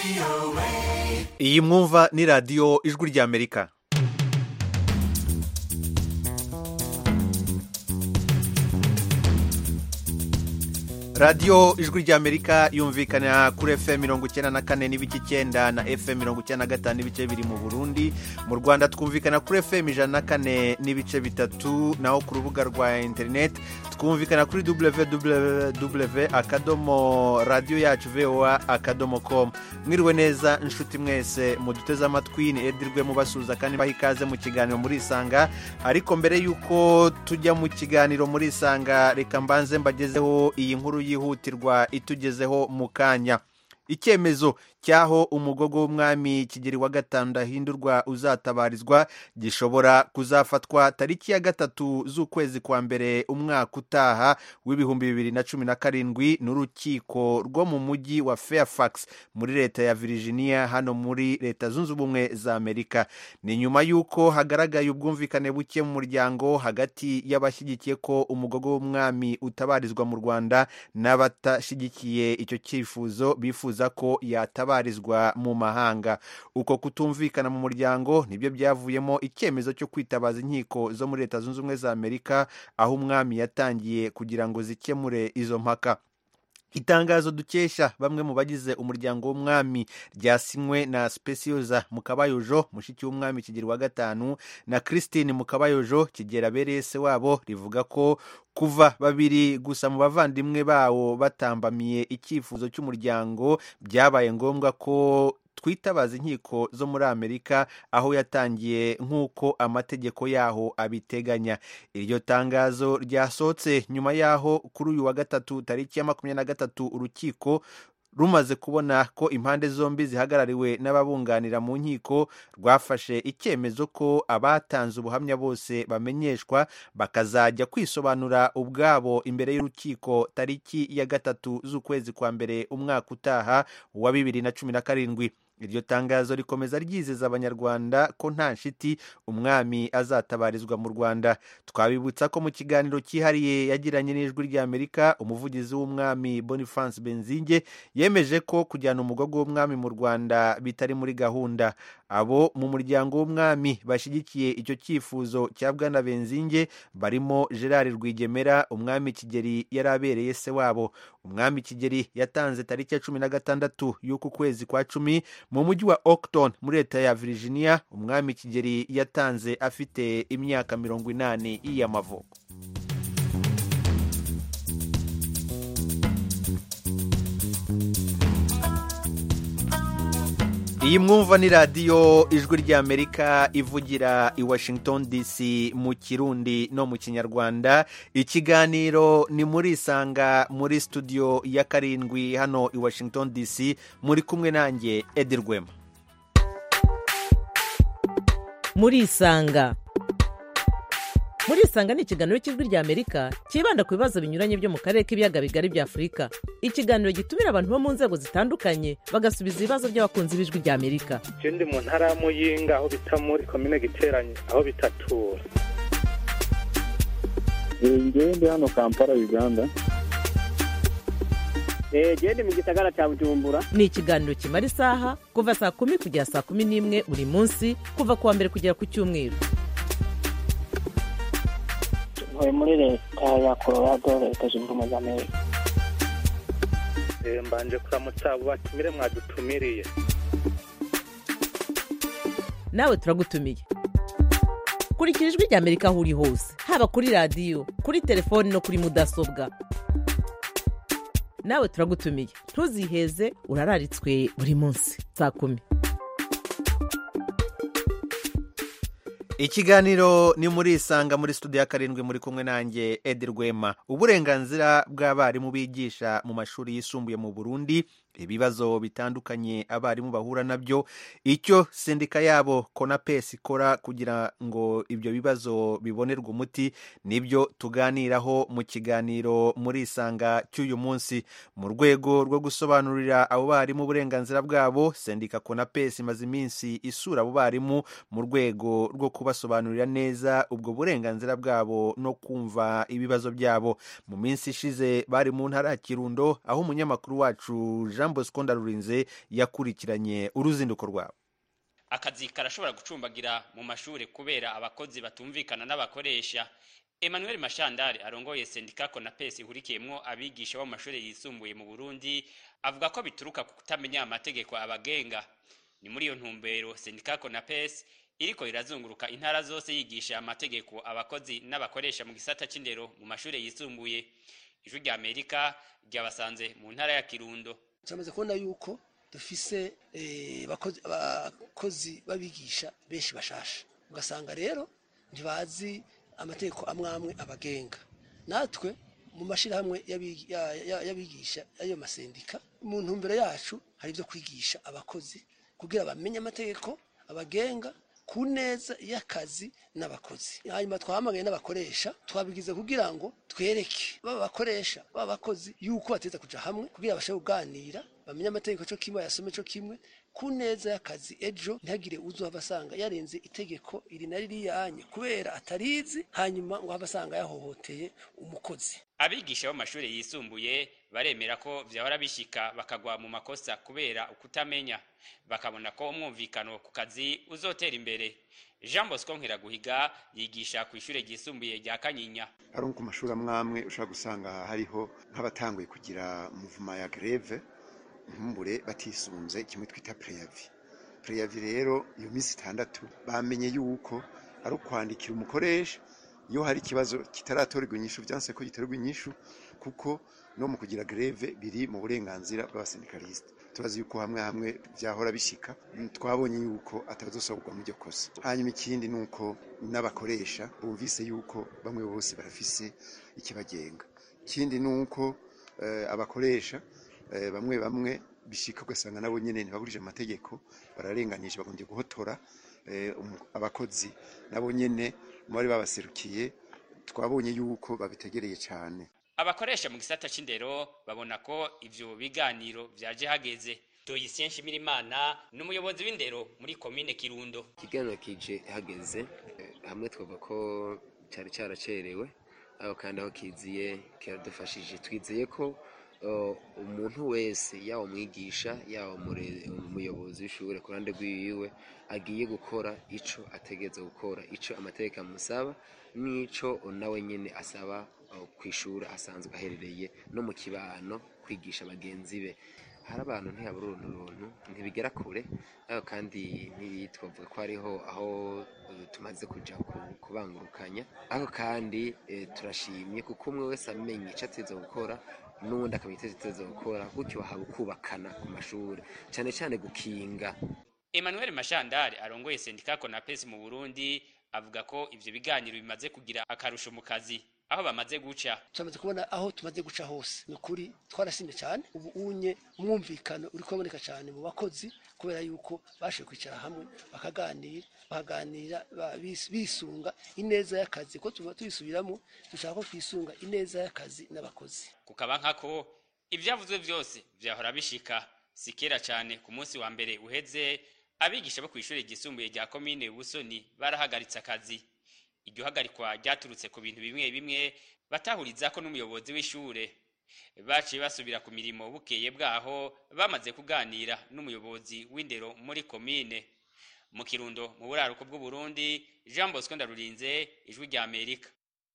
iyi mwumva ni radiyo ijwi ry'amerika radiyo ijwi ry'amerika yumvikana kuri fm mirongo icyenda na kane n'ibice icyenda na fm mirongo icyenda na gatanu n'ibice biri mu burundi mu rwanda twumvikana kuri fm ijana na kane n'ibice bitatu naho ku rubuga rwa interineti twumvikana kuri www akadomo radiyo yacu voa akadomo com mwiriwe neza inshuti mwese muduteze amatwi ni edirwe mubasuhuza kandi baha ikaze mu kiganiro muri isanga ariko mbere y'uko tujya mu kiganiro muri isanga reka mbanze mbagezeho iyi nkuru yihutirwa itugezeho mu kanya icyemezo cy'aho umugogo w'umwami kigeri wa gatanu ndahindurwa uzatabarizwa gishobora kuzafatwa tariki ya gatatu z'ukwezi kwa mbere umwaka utaha w'ibihumbi bibiri na cumi na karindwi n'urukiko rwo mu mujyi wa fairfax muri leta ya virginia hano muri leta zunze ubumwe za amerika ni nyuma y'uko hagaragaye ubwumvikane buke mu muryango hagati y'abashyigikiye ko umugogo w'umwami utabarizwa mu rwanda n'abatashyigikiye icyo cyifuzo bifuza ko yatabarizwa mu mahanga uko kutumvikana mu muryango nibyo byavuyemo icyemezo cyo kwitabaza inkiko zo muri leta zunze ubumwe za amerika aho umwami yatangiye kugira ngo zikemure izo mpaka itangazo dukesha bamwe mu bagize umuryango w'umwami ryasinywe na specioza mukabayojo mushiki w'umwami kigeri wa gatanu na christine mukabayojo kigera abereye se wabo rivuga ko kuva babiri gusa mu bavandimwe bawo batambamiye icyifuzo cy'umuryango byabaye ngombwa ko twitabaza inkiko zo muri amerika aho yatangiye nk'uko amategeko yaho abiteganya iryo tangazo ryasohotse nyuma yaho kuri uyu wa gatatu tariki ya makumyabiri na gatatu urukiko rumaze kubona ko impande zombi zihagarariwe n'ababunganira mu nkiko rwafashe icyemezo ko abatanze ubuhamya bose bamenyeshwa bakazajya kwisobanura ubwabo imbere y'urukiko tariki ya gatatu z'ukwezi kwa mbere umwaka utaha wa bibiri na cumi na karindwi iryo tangazo rikomeza ryizeza abanyarwanda ko nta nshiti umwami azatabarizwa mu rwanda twabibutsa ko mu kiganiro cyihariye yagiranye n'ijwi ry'amerika umuvugizi w'umwami boniface benzinge yemeje ko kujyana umugogo w'umwami mu rwanda bitari muri gahunda abo mu muryango w'umwami bashyigikiye icyo cyifuzo cya bwana benzinge barimo gerard rwigemera umwami kigeri yari abereye se wabo umwami kigeri yatanze tariki ya cumi na gatandatu y'uku kwezi kwa cumi mu mujyi wa Oakton muri leta ya Virginia umwami kigeri yatanze afite imyaka mirongo inani y'amavuko iyi mwumva ni radiyo ijwi ry'amerika ivugira i washington dc mu kirundi no mu kinyarwanda ikiganiro ni muri isanga muri studio ya karindwi hano i washington dc muri kumwe nanjye edi rwema muri isanga muri isanga ni ikiganiro cy'ijwi ry'amerika cyibanda ku bibazo binyuranye byo mu karere k'ibiyaga bigari bya afurika ikiganiro gitumira abantu bo mu nzego zitandukanye bagasubiza ibibazo by'abakunzi b'ijwi ry'amerika icyo ndi mu ntara ya muyinga aho bita muri komine giteranye aho bitatura ngewe ndi hano kampala uganda genda mu gisagara cya bujumbura ni ikiganiro kimara isaha kuva saa kumi kugera saa kumi n'imwe buri munsi kuva ku wa mbere kugera ku cyumweru ntuye muri leta ya colorado leta zunze ubumwe za amerika mbanje kuramutsa abo batumire mwadutumiriye nawe turagutumiye kurikira ijwi ry'amerika aho uri hose haba kuri radiyo kuri telefoni no kuri mudasobwa nawe turagutumiye ntuziheze urararitswe buri munsi saa kumi ikiganiro ni muri isanga muri studio ya karindwi muri kumwe nanjye edi rwema uburenganzira bw'abarimu bigisha mu mashuri yisumbuye mu burundi ibibazo bitandukanye abarimu bahura nabyo icyo sendika yabo konapesi ikora kugira ngo ibyo bibazo bibonerwe umuti nibyo tuganiraho mu kiganiro muri isanga cy'uyu munsi mu rwego rwo gusobanurira abo barimu uburenganzira bwabo sendika konapesi imaze iminsi isura abo barimu mu rwego rwo kubasobanurira neza ubwo burenganzira bwabo no kumva ibibazo byabo mu minsi ishize bari mu ntara ya kirundo aho umunyamakuru wacu jean bosco ndarurinze yakurikiranye uruzinduko rwabo akazi karashobora gucumbagira mu mashuri kubera abakozi batumvikana n'abakoresha emmanuel mashandari arongoye sendika konapesi ihurikiyemwo abigisha bo mu mashuri yisumbuye mu burundi avuga ko bituruka ku kutamenya amategeko abagenga ni muri iyo ntumbero sendika konapesi iriko irazunguruka intara zose yigisha amategeko abakozi n'abakoresha mu gisata c'indero mu mashuri yisumbuye ijwi rya amerika ryabasanze mu ntara ya kirundo turamaze kubona yuko dufise eh, abakozi abakozi babigisha benshi bashasha ugasanga rero ntibazi amategeko amwe amwe abagenga natwe mu mashyirahamwe y'abigi- ya- ya- y'abigisha y'ayo masendika mu ntumbero yacu hari ibyo kwigisha abakozi kugira bamenye amategeko abagenga ku neza y'akazi n'abakozi hanyuma twahamagaye n'abakoresha twabigize kugira ngo twereke baba bakoresha baba abakozi yuko bateza kuja hamwe kugira bashobore kuganira bamenye amategeko cyo kimwe yasome cyo kimwe ku neza y'akazi ejo ntihagire uzohava asanga yarenze itegeko iri na ririyanye kubera atarizi hanyuma ngo have asanga yahohoteye umukozi abigisha bo mu mashuri yisumbuye baremera ko vyahora bishika bakagwa mu makosa kubera ukutamenya bakabona ko umwumvikano ku kazi uzotera imbere jean bosco nkiraguhiga yigisha ku ishure ryisumbuye rya kanyinya ari ku mashuri amwe amwe ushobora gusanga hariho nk'abatanguye kugira muvuma ya greve nkumbure batisunze kimwe twita preyavi preyavi rero iyo minsi itandatu bamenye yuko ari ukwandikira umukoresha iyo hari ikibazo kitaratorerwa inyishu vyanse ko giterwa inyishu kuko no mu kugira greve biri mu burenganzira bw'abasendikaliste turazi yuko hamwe hamwe vyahora bishika mm, twabonye yuko atazosoborwa muri iryo kosa hanyuma ikindi ni uko n'abakoresha bumvise yuko bamwe bose barafise ikibagenga ikindi ni uko eh, abakoresha eh, bamwe bamwe bishika ugasanga nabo nyene ntibagurije amategeko bararenganije bagombye guhotora eh, umu- abakozi nabo nyene mu bari babaserukiye twabonye yuko babitegereye cyane abakoresha mu gisata c'indero babona ko ivyo biganiro vyaje hageze doyisien nshimirimana ni umuyobozi w'indero muri komine kirundo ikiganiro kije hageze eh, hamwe twavuga ko cyari cyaracerewe aho kandi aho kiziye kiradufashije twizeye ko eh, umuntu wese yaba umwigisha yaba umure- umuyobozi w'ishure ku ruhande rwiwe agiye gukora ico ategereza gukora ico amategeko amusaba n'ico nawe nyene asaba eh, kw'ishure asanzwe aherereye no mu kibano kwigisha bagenzi be hari abantu ntiyabura uruntu runtu ntibigera kure ariko kandi ntibitwavuga ko hariho aho eh, tumaze kuja ku- kubangurukanya ariko kandi eh, turashimye kuko umwe wese amenya ico ateza gukora n'uwundi akamenya ico ateza gukora gutyo haba ukubakana ku mashuri cane cane gukinga emmanuel mashandari arongoye sendika konapesi mu burundi avuga ko ivyo biganiro bimaze kugira akarusho mu kazi aho bamaze guca turamaze kubona aho tumaze guca hose ni ukuri twarasimye cyane ubu unye umwumvikano uri kuboneka cyane mu bakozi kubera yuko bashoboye kwicara hamwe bakaganira bakaganira ba- bis- bisunga ineza y'akazi ko tuba tubisubiramo dushaka ko twisunga ineza y'akazi n'abakozi kukaba nkako ivyavuzwe vyose vyahora bishika si kera cane ku munsi wa mbere uheze abigisha bo kw'ishure ryisumbuye rya komine busoni barahagaritse akazi iryo hagarikwa ryaturutse ku bintu bimwe bimwe batahurizako n'umuyobozi w'ishure baciye basubira ku mirimo bukeye bwaho bamaze kuganira n'umuyobozi w'indero muri komine mu kirundo mu buraruko bw'uburundi jean bosco ndarurinze ijwi rya amerika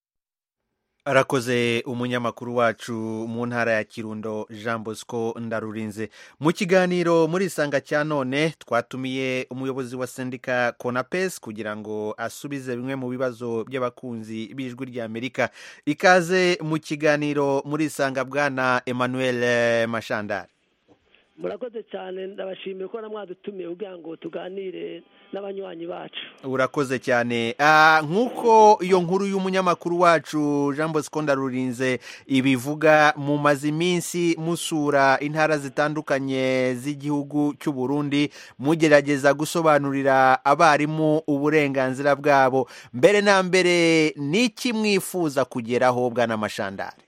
arakoze umunyamakuru wacu mu ntara ya kirundo jean bosco ndarurinze mu kiganiro muri isanga cya none twatumiye umuyobozi wa sendika konapes kugira ngo asubize bimwe mu bibazo by'abakunzi b'ijwi rya amerika ikaze mu kiganiro muri isanga bwana emmanuel eh, mashandari murakoze cyane ndabashimiye ko namwadutumiye kugira ngo tuganire n'abanywanyi bacu urakoze cyane Ah, nk'uko iyo nkuru y'umunyamakuru wacu jean bosco ndarurinze ibivuga mumaze iminsi musura intara zitandukanye z'igihugu cy'u burundi mugerageza gusobanurira abarimu uburenganzira bwabo mbere na mbere n'iki mwifuza kugeraho bwana mashandari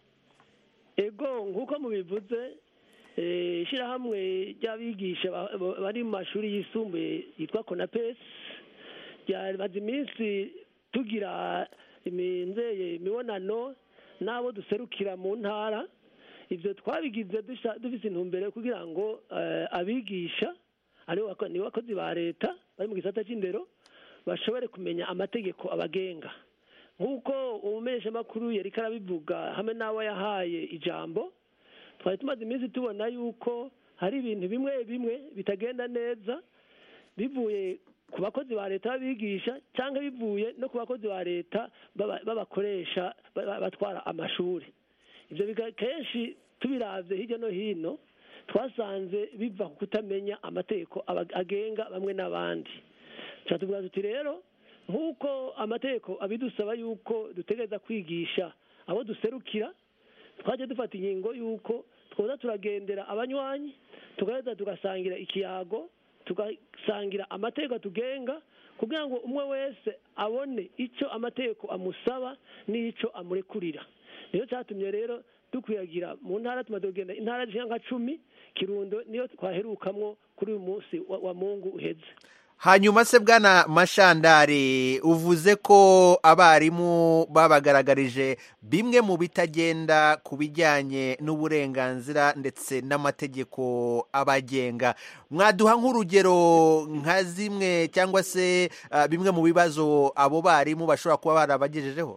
ego nk'uko mubivuze eh, ishyirahamwe ry'abigisha ba- ba- bari mu mashuri yisumbuye yitwa konapesi ryamaze iminsi tugira iminzeye imibonano n'abo duserukira mu ntara ibyo twabigize dusha- dufise intumbero yo kugira ngo eh, abigisha aribo bako- nibo bakozi ba leta bari mu gisata cy'indero bashobore kumenya amategeko abagenga nk'uko umumenyeshamakuru yari arabivuga hamwe n'abo yahaye ijambo twari tumaze iminsi tubona yuko hari ibintu bimwe bimwe bitagenda neza bivuye ku bakozi ba leta b'abigisha cyangwa bivuye no ku bakozi ba leta baba- b'abakoresha ba- ba- batwara amashuri ibyo biga- kenshi tubiravye hirya no hino twasanze biva ku kutamenya amategeko aba- agenga bamwe n'abandi tuba tuvuga tuti rero nk'uko amategeko abidusaba yuko dutegereza kwigisha abo duserukira twajya dufata ingingo y'uko twoza turagendera abanywanyi tugaheza tugasangira ikiyago tugasangira amategeko atugenga kugira ngo umwe wese abone icyo amategeko amusaba n'icyo amurekurira niyo cyatumye rero dukwiyagira mu ntara tumaze kugenda intara zishyira nka cumi kirundo niyo twaherukamwo kuri uyu munsi wa, wa mungu uheze hanyuma se bwana mashandari uvuze ko abarimu babagaragarije bimwe mu bitagenda ku bijyanye n'uburenganzira ndetse n'amategeko abagenga mwaduha nk'urugero nka zimwe cyangwa se ah, bimwe mu bibazo abo barimu bashobora kuba barabagejejeho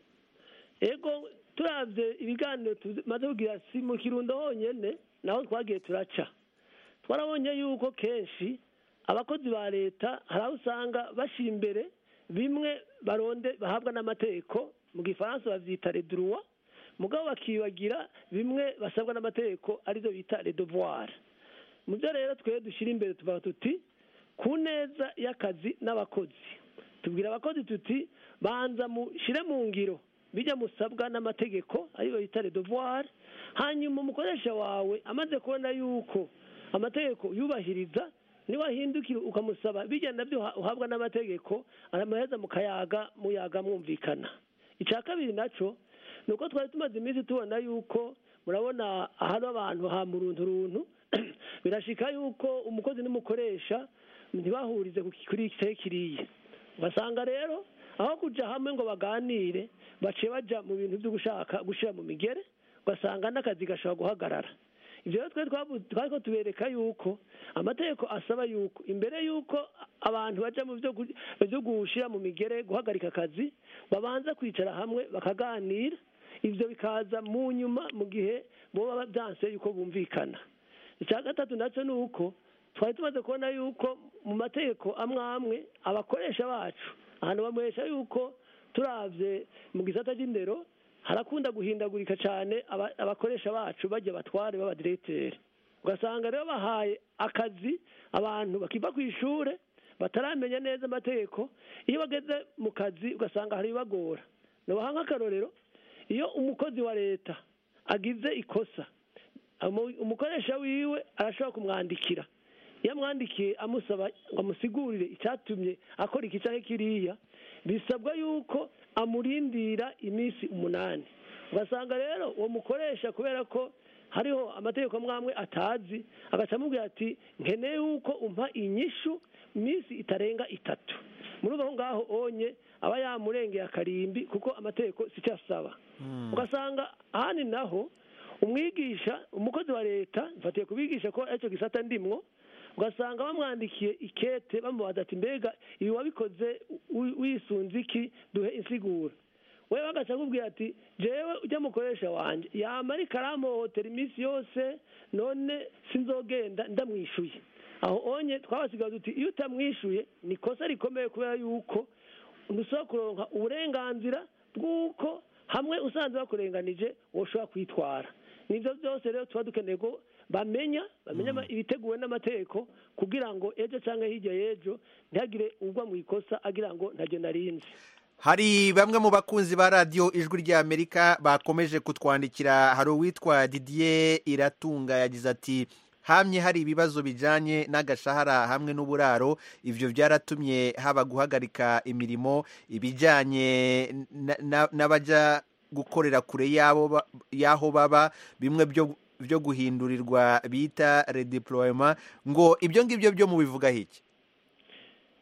ego turabye ibiganiro tumaze kugira si mu kirundo honyine naho twagiye turaca twarabonye yuko kenshi abakozi ba leta hari aho usanga bashyira imbere bimwe baronde bahabwa n'amategeko mu gifaransa babyita reduruwa mugabo bakibagira bimwe basabwa n'amategeko arizo bita redovuwari mu byo rero twe dushyira imbere tuvuga tuti ku neza y'akazi n'abakozi tubwira abakozi tuti banza mushyire mu ngiro bijya musabwa n'amategeko ariyo bita redovuwari hanyuma umukoresha wawe amaze kubona yuko amategeko yubahiriza niba ahindukira ukamusaba bijya nabyo uha- uhabwa n'amategeko aramaheza mukayaga muyaga mwumvikana icya kabiri nacyo ni uko twari tumaze iminsi tubona yuko murabona ahari abantu ha mu runtu runtu birashika yuko umukozi n'umukoresha ntibahurize ku- kuri iki kiriya ugasanga rero aho kujya hamwe ngo baganire baciye bajya mu bintu byo gushaka gushyira mu migere ugasanga n'akazi gashobora guhagarara ibyo rero twari twavu- twari ko tubereka yuko amategeko asaba yuko imbere yuko abantu bajya mu byo gu- byo gushyira mu migere guhagarika akazi babanza kwicara hamwe bakaganira ibyo bikaza mu nyuma mu gihe boba byanse yuko bumvikana icya gatatu nacyo ni uko twari tumaze kubona yuko mu mategeko amwe amwe abakoresha bacu ahantu bamuhesha yuko turabye mu gisata cy'indero harakunda guhindagurika cyane aba- abakoresha bacu bajya batware b'abadiregiteri ugasanga rero bahaye akazi abantu bakiva ku ishuri bataramenya neza amategeko iyo bageze mu kazi ugasanga hari ibagora nubaha nk'akarorero iyo umukozi wa leta agize ikosa umu- umukoresha wiwe arashobora kumwandikira iyo amwandikiye amusaba ngo amusigurire icyatumye akora iki cyangwa kiriya bisabwa yuko amurindira iminsi umunani ugasanga rero uwo mukoresha kubera ko hariho amategeko amwe amwe atazi agaca amubwira ati nkeneye yuko umpa inyishu iminsi itarenga itatu muri ubu ngaho onye aba yamurengeye akarimbi kuko amategeko si cyo asaba ugasanga ahandi naho umwigisha umukozi wa leta mfatiye kubigisha ko aricyo gisata ndimwo ugasanga bamwandikiye ikete bamubaza ati mbega ibi wabikoze wi- wisunze iki duhe insiguro we bagaca akubwira ati jewe ujya mukoresha wanjye yamara ikaramuhohotera iminsi yose none sinzogenda ndamwishuye aho onye twabasigaye duti iyo utamwishuye ni ikosa rikomeye kubera yuko ntusaba kuronka uburenganzira bw'uko hamwe usanze bakurenganije woshobora kwitwara nibyo byose rero tuba dukeneye ko bamenya bamenya ama- ibiteguwe n'amategeko kugira ngo ejo cyangwa hirya y'ejo ntihagire ugwa mu ikosa agira ngo ntajye narinzi hari bamwe mu bakunzi ba radiyo ijwi ry'amerika bakomeje kutwandikira hari uwitwa didier iratunga yagize ati hamye hari ibibazo bijyanye n'agashahara hamwe n'uburaro ibyo byaratumye haba guhagarika imirimo ibijyanye na- na- n'abajya gukorera kure y'abo ba- y'aho baba bimwe byo byo guhindurirwa bita redeployement ngo ibyo ngibyo byo mubivugaho iki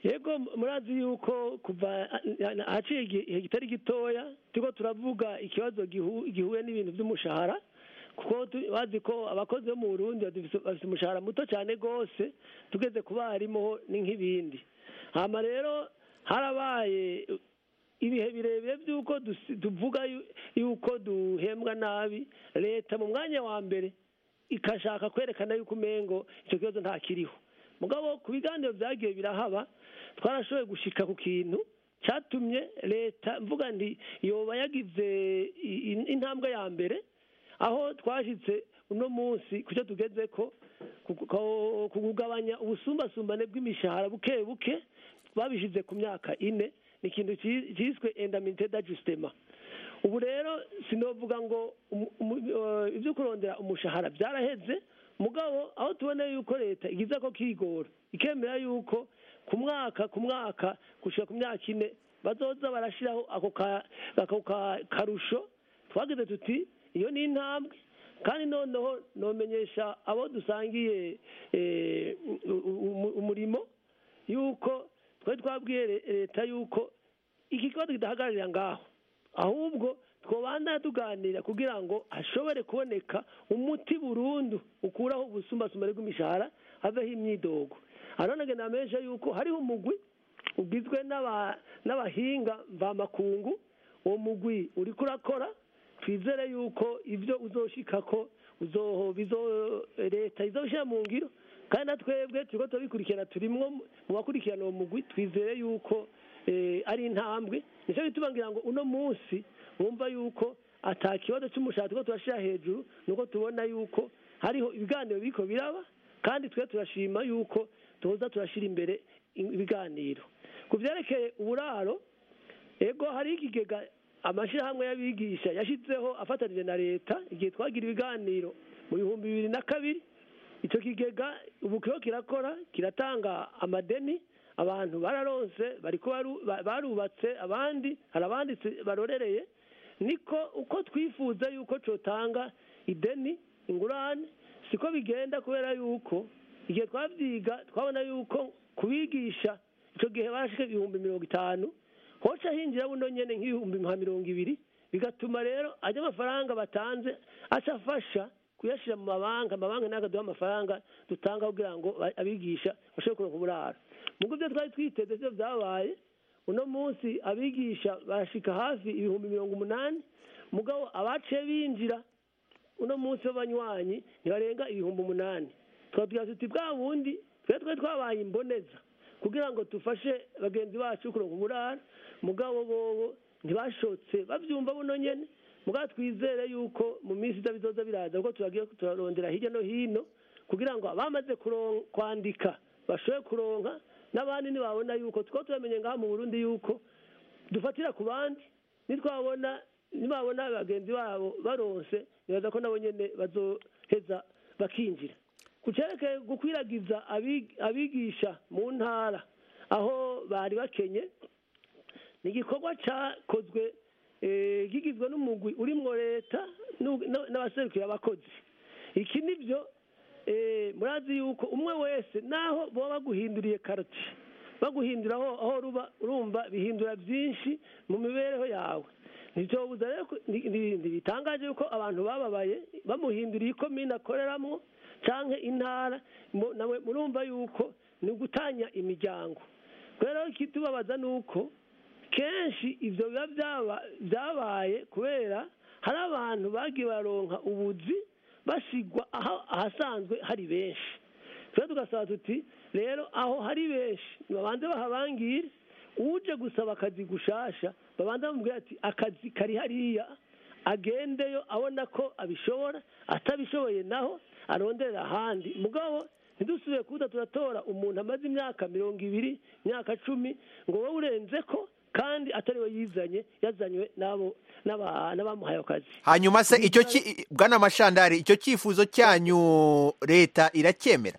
yego murazi yuko kuva ahaciye igihe kitari gitoya turiko turavuga ikibazo gihu- gihuye n'ibintu by'umushahara kuko tu- bazi ko abakozi bo mu burundi bafise bafise umushahara muto cyane rwose tugeze ku barimu ni nk'ibindi hama rero harabaye ibihe birebire by'uko dusi- tuvuga yu- yuko duhembwa nabi leta mu mwanya wa mbere ikashaka kwerekana yuko umengo icyo kibazo ntakiriho mugabo ku biganiro byagiye birahaba twarashoboye gushika ku kintu cyatumye leta mvuga nti yoba yagize i- i- intambwe ya mbere aho twashyitse uno munsi ku cyo tugeze ko ku- ku- ku kugabanya ubusumbasumbane bw'imishahara buke buke babishyize ku myaka ine ni ikintu ki- cyiswe endamite d'ajustement ubu rero sinovuga ngo umu- umu- eh, ibyo kurondera umushahara byaraheze mugabo aho tubona yuko leta igize ko kigora ikemera yuko ku mwaka ku mwaka gushika ku myaka ine bazoza barashyiraho ako ka- ako ka- karusho twagize tuti iyo ni intambwe kandi noneho nomenyesha abo dusangiye eh, u- u- umurimo yuko twari twabwiye le- leta yuko iki kibazo kidahagararira ngaho ahubwo twobandana tuganira kugira ngo hashobore kuboneka umuti burundu ukuraho ubusumbasumbane bw'imishahara haveho imyidogo aronage namenyesha yuko hariho umugwi ugizwe n'aba- n'abahinga mvamakungu uwo mugwi uriko urakora twizere yuko ibyo uzoshikako uzoho bizo leta izoshyira mu ngiro kandi na twebwe turiko turabikurikirana turimwo mu bakurikirana uwo mugwi twizere yuko eh, ari intambwe nicyo bituma ngira ngo uno munsi wumva yuko ata kibazo cy'umushahara turiko turashira hejuru nuko tubona yuko hariho ibiganiro biriko biraba kandi twe turashima yuko tuza turashira imbere ibiganiro ku vyerekeye uburaro ego hari ikigega amashyirahamwe y'abigisha yashyizeho afatanije na leta igihe twagira ibiganiro mu bihumbi bibiri na kabiri icyo kigega ubu kiho kirakora kiratanga amadeni abantu bararonse bariko baru- ba- barubatse abandi hari abanditse barorereye niko uko twifuza yuko cotanga ideni ingurane siko bigenda kubera yuko igihe twavyiga twabona yuko kubigisha ico gihe barashika ibihumbi mirongo itanu hoca hinjira buno nyene nk'ibihumbi nka mirongo ibiri bigatuma rero ajya amafaranga batanze aca afasha kuyashyira mu mabanki amabanki ntabwo aduha amafaranga dutanga kugira ngo ba- abigisha bashobore kuronka uburaro nubwo ibyo twari twiteze byo byabaye uno munsi abigisha barashika hafi ibihumbi mirongo umunani mugabo abaciye binjira uno munsi w'abanywanyi ntibarenga ibihumbi umunani twabwira tuti bwa bundi twe twe twabaye imboneza kugira ngo dufashe bagenzi bacu kuronka uburara mugabo bobo ntibashotse bavyumva buno nyene mugabo twizere yuko mu minsi iza bizoza biraza kuko turagiye turarondera hirya no hino kugira ngo abamaze kuron- kwandika bashobore kuronka n'abandi nibabona yuko two turamenye ngaha mu burundi yuko dufatira ku bandi nitwabona nibabona bagenzi babo baronse nibaza ko nabo nyene bazoheza bakinjira ku cerekeye gukwiragiza abig- abigisha mu ntara aho bari bakenye ni igikorwa cyakozwe eh, gigizwe n'umugwi urimwo leta n'u- n- n'abaserukira abakozi iki nibyo eh, murazi yuko umwe wese naho boba baguhinduriye karoti baguhindura aho aho ruba urumva bihindura byinshi mu mibereho yawe ntibyobuza rero ko- ni- ni- ntibitangaje yuko abantu bababaye bamuhinduriye ikomine akoreramo canke intara mu- nawe murumva yuko ni ugutanya imiryango rero ikitubabaza ni uko kenshi ibyo biba byaba- byabaye kubera hari abantu bagiye baronka ubuzi basigwa aho- ahasanzwe hari benshi twe tugasaba tuti rero aho hari benshi babanze bahabangire uje gusaba akazi gushasha babanza bamubwira ati akazi kari hariya agendeyo abona ko abishobora atabishoboye naho aronderera ahandi mugabo ntidusubire kuza turatora umuntu amaze imyaka mirongo ibiri imyaka cumi ngo wowe urenze ko kandi atari we yizanye yazanywe n'abo n'aba- n'abamuhaye akazi hanyuma se icyo ki bwana mashandari icyo cyifuzo cyanyu leta iracyemera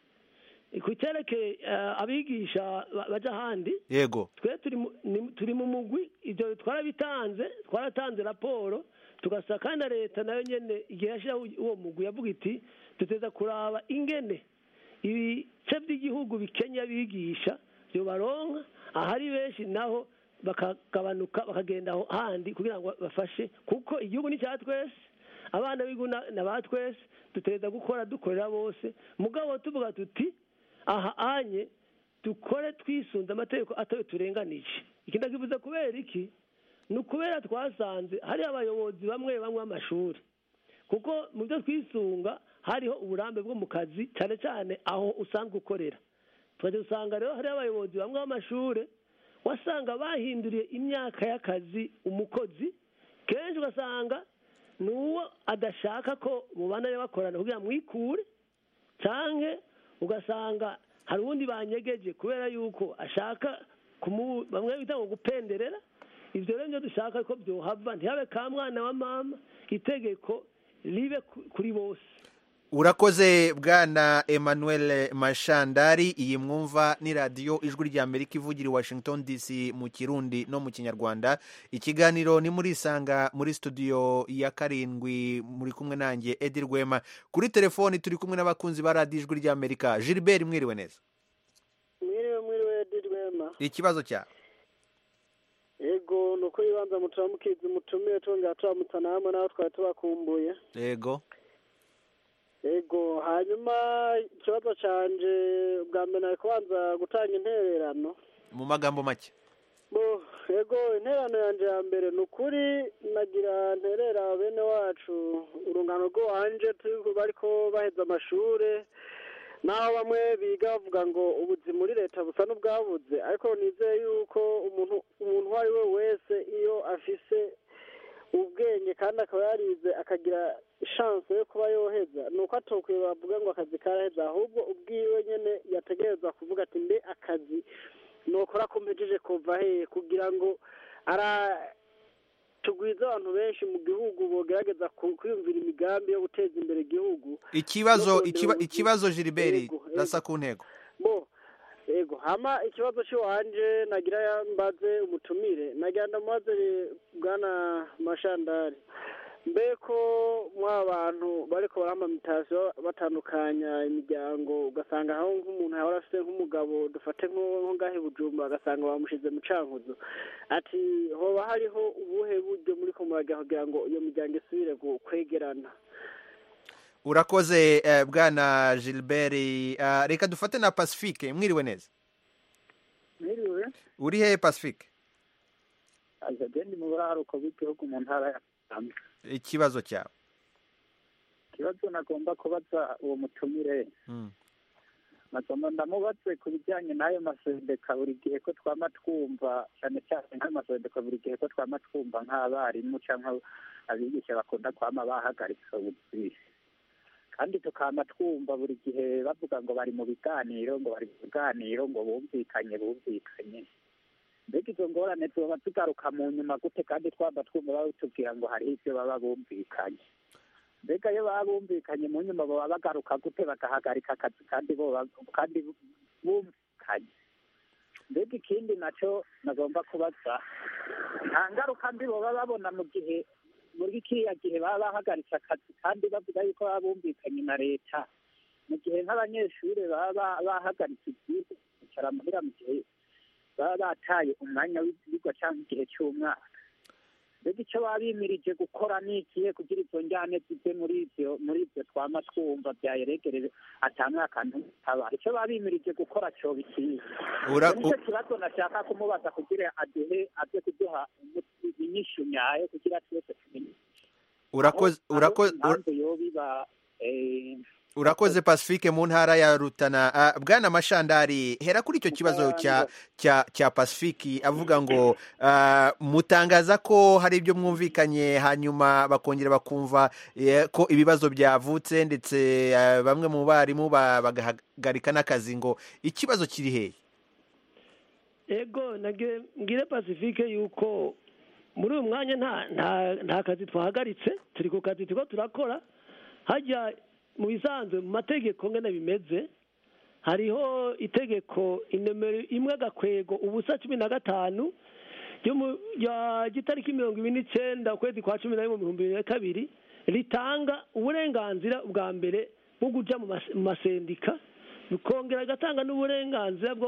ku cyerekeye eh, abigisha ba- baja ahandi yego twe turi mu- ni- turi mu mugwi ibyo twarabitanze twaratanze raporo tugasaba kandi na leta nayo nyene igihe yashyiraho uwo mugwi yavuga iti duteza kuraba ingene ibice by'igihugu bikenya abigisha baronka ahari benshi naho bakagabanuka bakagenda aho handi kugira ngo bafashe kuko igihugu ni cya twese abana b'igihugu na ba twese dutegereza gukora dukorera bose mugabo tuvuga tuti aha anye dukore twisunze amategeko atayo turenganije iki ndakivuze kubera iki ni ukubera twasanze hari abayobozi bamwe bamwe b'amashuri kuko mu byo twisunga hariho uburambe bwo mu kazi cyane cyane aho usanzwe ukorera tukajya usanga rero hari abayobozi bamwe b'amashuri wasanga bahinduriye imyaka y'akazi umukozi kenshi ugasanga ni uwo adashaka ko mubana bakorana kugira mwikure cyangwa ugasanga hari uwundi banyegeje kubera yuko ashaka bamwe bita ngo gupenderera ibyo rero nibyo dushaka ko byohava ntihabe ka mwana wa mama itegeko ribe kuri bose urakoze bwana emmanuel mashandari iyi mwumva ni radiyo ijwi ry'amerika ivugira i washington dc mu kirundi no mu kinyarwanda ikiganiro ni muri isanga muri studio ya karindwi muri kumwe nanjye edi rwema kuri telefoni turi kumwe n'abakunzi ba radiyo ijwi ry'amerika gilbert mwiriwe neza mwiriwe mwiriwe edi rwema ikibazo cyawe yego ni uko ibibanza muturamukizi mutumiye tongera turamutana hamwe nawe twari tubakumbuye yego ego hanyuma ikibazo cyanje bwa mbere nari kubanza gutanga intererano mu magambo make bo ego intererano yanjye ya mbere ni ukuri nagira nterera bene wacu urungano rw'iwanje bariko baheza amashuri naho bamwe biga bavuga ngo ubuzima muri leta busa n'ubwabuze ariko nizeye yuko umuntu umuntu uwo ari we wese iyo afise ubwenge kandi akaba yarize akagira ishanse yo kuba yoheza ni uko atokwiye bavuga ngo akazi karaheza ahubwo ubwiwe nyine yategerezwa kuvuga ati mbe akazi nukora kumpejeje kuva hehe kugira ngo ara tugwiza abantu benshi mu gihugu bogerageza kwiyumvira imigambi yo guteza imbere igihugu ikibazo ikibazo gilbert rasa ku ntego bo ego hama ikibazo cy'iwanje nagira mbaze umutumire nagira ndamubaze bwana mashandari mbe ko mwa bantu bariko baramamitaziyo batandukanya imiryango ugasanga aho nk'umuntu yahora afite nk'umugabo dufate nko ngahe bujumba agasanga bamushize mu cankuzo ati hoba hariho ubuhe buryo muri ko murajya kugira ngo iyo miryango isubire kwegerana urakoze bwana gilbert reka dufate na pacifique mwiriwe neza mwiriwe uri hehe pacifique agende mu buraruko bw'igihugu mu ntara ya Musanze ikibazo cyawe ikibazo nagomba kubaza uwo mutumire nagomba ndamubaze ku bijyanye n'ayo masendeka buri gihe ko twama twumva cyane cyane nk'ayo masendeka buri gihe ko twama twumva nk'abarimu cyangwa abigisha bakunda kwama bahagaritse ubuzi kandi tukaba twumva buri gihe bavuga ngo bari mu biganiro ngo bari mu biganiro ngo bumvikanye bumvikanye mbega izo ngorane tuba tugaruka mu nyuma gute kandi twaba twumva batubwira ngo hariho ibyo baba bumvikanye mbega iyo baba bumvikanye mu nyuma baba bagaruka gute bagahagarika akazi kandi kandi bumvikanye mbega ikindi nacyo nagomba kubaza nta ngaruka mbi baba babona mu gihe muri kiriya gihe baba bahagaritse akazi kandi bavuga yuko baba bumvikanye na leta mu gihe nk'abanyeshuri baba bahagaritse ibyigwa bicara muhira mu gihe baba bataye umwanya w'ibyigwa cyangwa igihe cy'umwaka mbega icyo baba bimirije gukora ni ikihe kugira izo njyane zive muri ibyo muri ibyo twama twumva byayeregereje atamwaka ntutaba icyo baba bimirije gukora cyo bikiye nicyo kibazo nashaka kumubaza kugira aduhe aze kuduha inyishu nyayo kugira twese tumenye urakoze urakoze impamvu yobiba urakoze pacifique mu ntara ya rutana bwana mashandari hera kuri icyo kibazo cya cya cya pacifique avuga ngo mutangaza ko hari ibyo mwumvikanye hanyuma bakongera bakumva ko ibibazo byavutse ndetse bamwe mu barimu bagahagarika n'akazi ngo ikibazo kiri hehe ego mbwire pacifique yuko muri uyu mwanya nta kazi twahagaritse turi ku kazi turiko turakora hajya mu bisanzwe mu mategeko ngana bimeze hariho itegeko inomero imwe agakwego ubusa cumi na gatanu ry'itariki mirongo ibiri n'icyenda ukwezi kwa cumi na rimwe mu bihumbi bibiri na kabiri ritanga uburenganzira bwa mbere bwo guja mu masendika bikongera agatanga n'uburenganzira bwo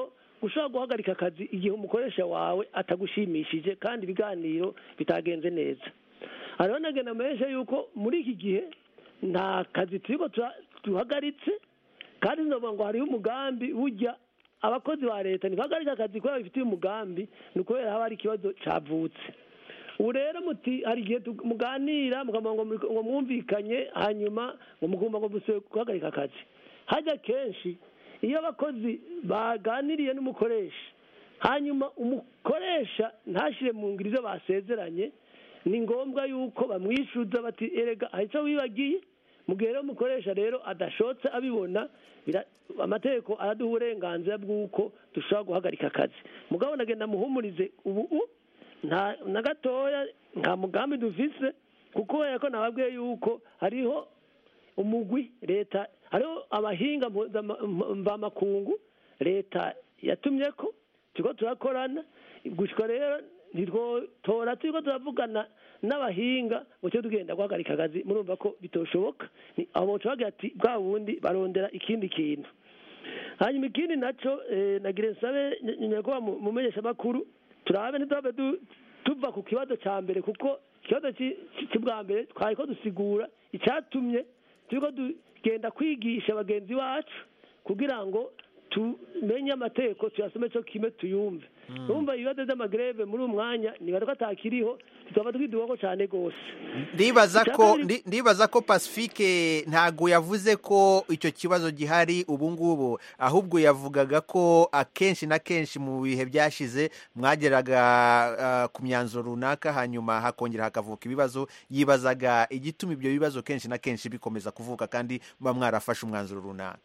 gushobora guhagarika akazi igihe umukoresha wawe atagushimishije kandi ibiganiro bitagenze neza hariho nagenda menshi yuko muri iki gihe nta kazi turiko tura- duhagaritse kandi novuga ngo hariho umugambi burya abakozi ba leta ntibahagarika akazi kubera bifitiye umugambi ni ukubera haba hari ikibazo cavutse ubu rero muti hari igihe tu- muganira mukavuga ngo muri- ngo mwumvikanye hanyuma ngo mugomba ngo musubire guhagarika akazi hajya kenshi iyo abakozi baganiriye n'umukoresha hanyuma umukoresha ntashyire mu ngiro ibyo basezeranye ni ngombwa yuko bamwishyuza bati erega hari icyo wibagiye mu gihe rero umukoresha rero adashotse abibona bira- amategeko araduha uburenganzira bw'uko dushobora guhagarika akazi mugabo nagenda muhumurize ubu u- nta na gatoya nta mugambi dufise kuko kubera ko nababwiye yuko hariho umugwi leta hariho abahinga mpuzama- mvamakungu leta yatumye ko turiko turakorana gushika rero ntitwotora turiko turavugana n'abahinga ngo tujye tugenda guhagarika akazi murumva ko bitoshoboka Ni- aho boca bagira ati bwa bundi barondera ikindi kintu hanyuma ikindi naco eh, nagira nsabe nyakubahwa mu- mumenyeshamakuru turabe ntiturabe du- tuva ku kibazo ca mbere kuko ikibazo ci- ci- c'ubwa mbere twari ko dusigura icatumye turiko tugenda kwigisha bagenzi bacu kugira ngo tumenye amategeko tuyasome cyo kimwe tuyumve urumva ibibazo by'amagreve muri uyu mwanya nibaza ko atakiriho tukaba twidubako cyane rwose ndibaza Icya ko kabiri- ndi- ndibaza ko pacifique ntago yavuze ko icyo kibazo gihari ubu ngubu ahubwo yavugaga ko akenshi na kenshi mu bihe byashize mwageraga ah, ku myanzuro runaka hanyuma hakongera hakavuka ibibazo yibazaga igituma ibyo bibazo kenshi na kenshi bikomeza kuvuka kandi muba mwarafashe umwanzuro runaka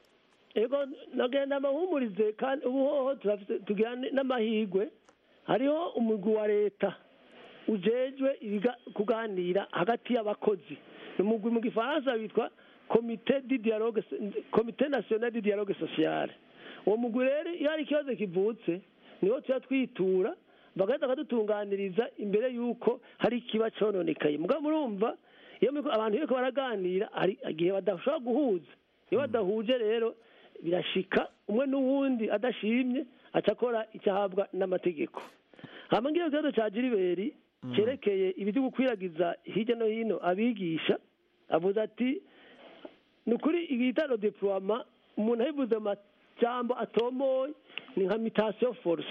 ego nagenda amahumurize kandi ubu hoho turafise tugira n- n'amahigwe hariho umugwi wa leta ujejwe ibiga- kuganira hagati y'abakozi ni umugwi mu gifaransa witwa komite di dialogue so- komite national di dialogue sociale uwo mugwi rero iyo hari ikibazo kivutse niho tuba twitura bagahita bakadutunganiriza imbere y'uko hari ikiba cononekaye mugabo murumva iyo muriko- abantu iyo bariko baraganira hari igihe badashobora guhuza iyo badahuje rero birashika umwe n'uwundi adashimye aca akora icyo ahabwa n'amategeko hama ngiyo ikibazo ca jiriberi cyerekeye ibyo gukwiragiza hirya no hino abigisha avuze ati ni ukuri igitaro deploiement umuntu abivuze mu majambo atomoye ni nka mutation force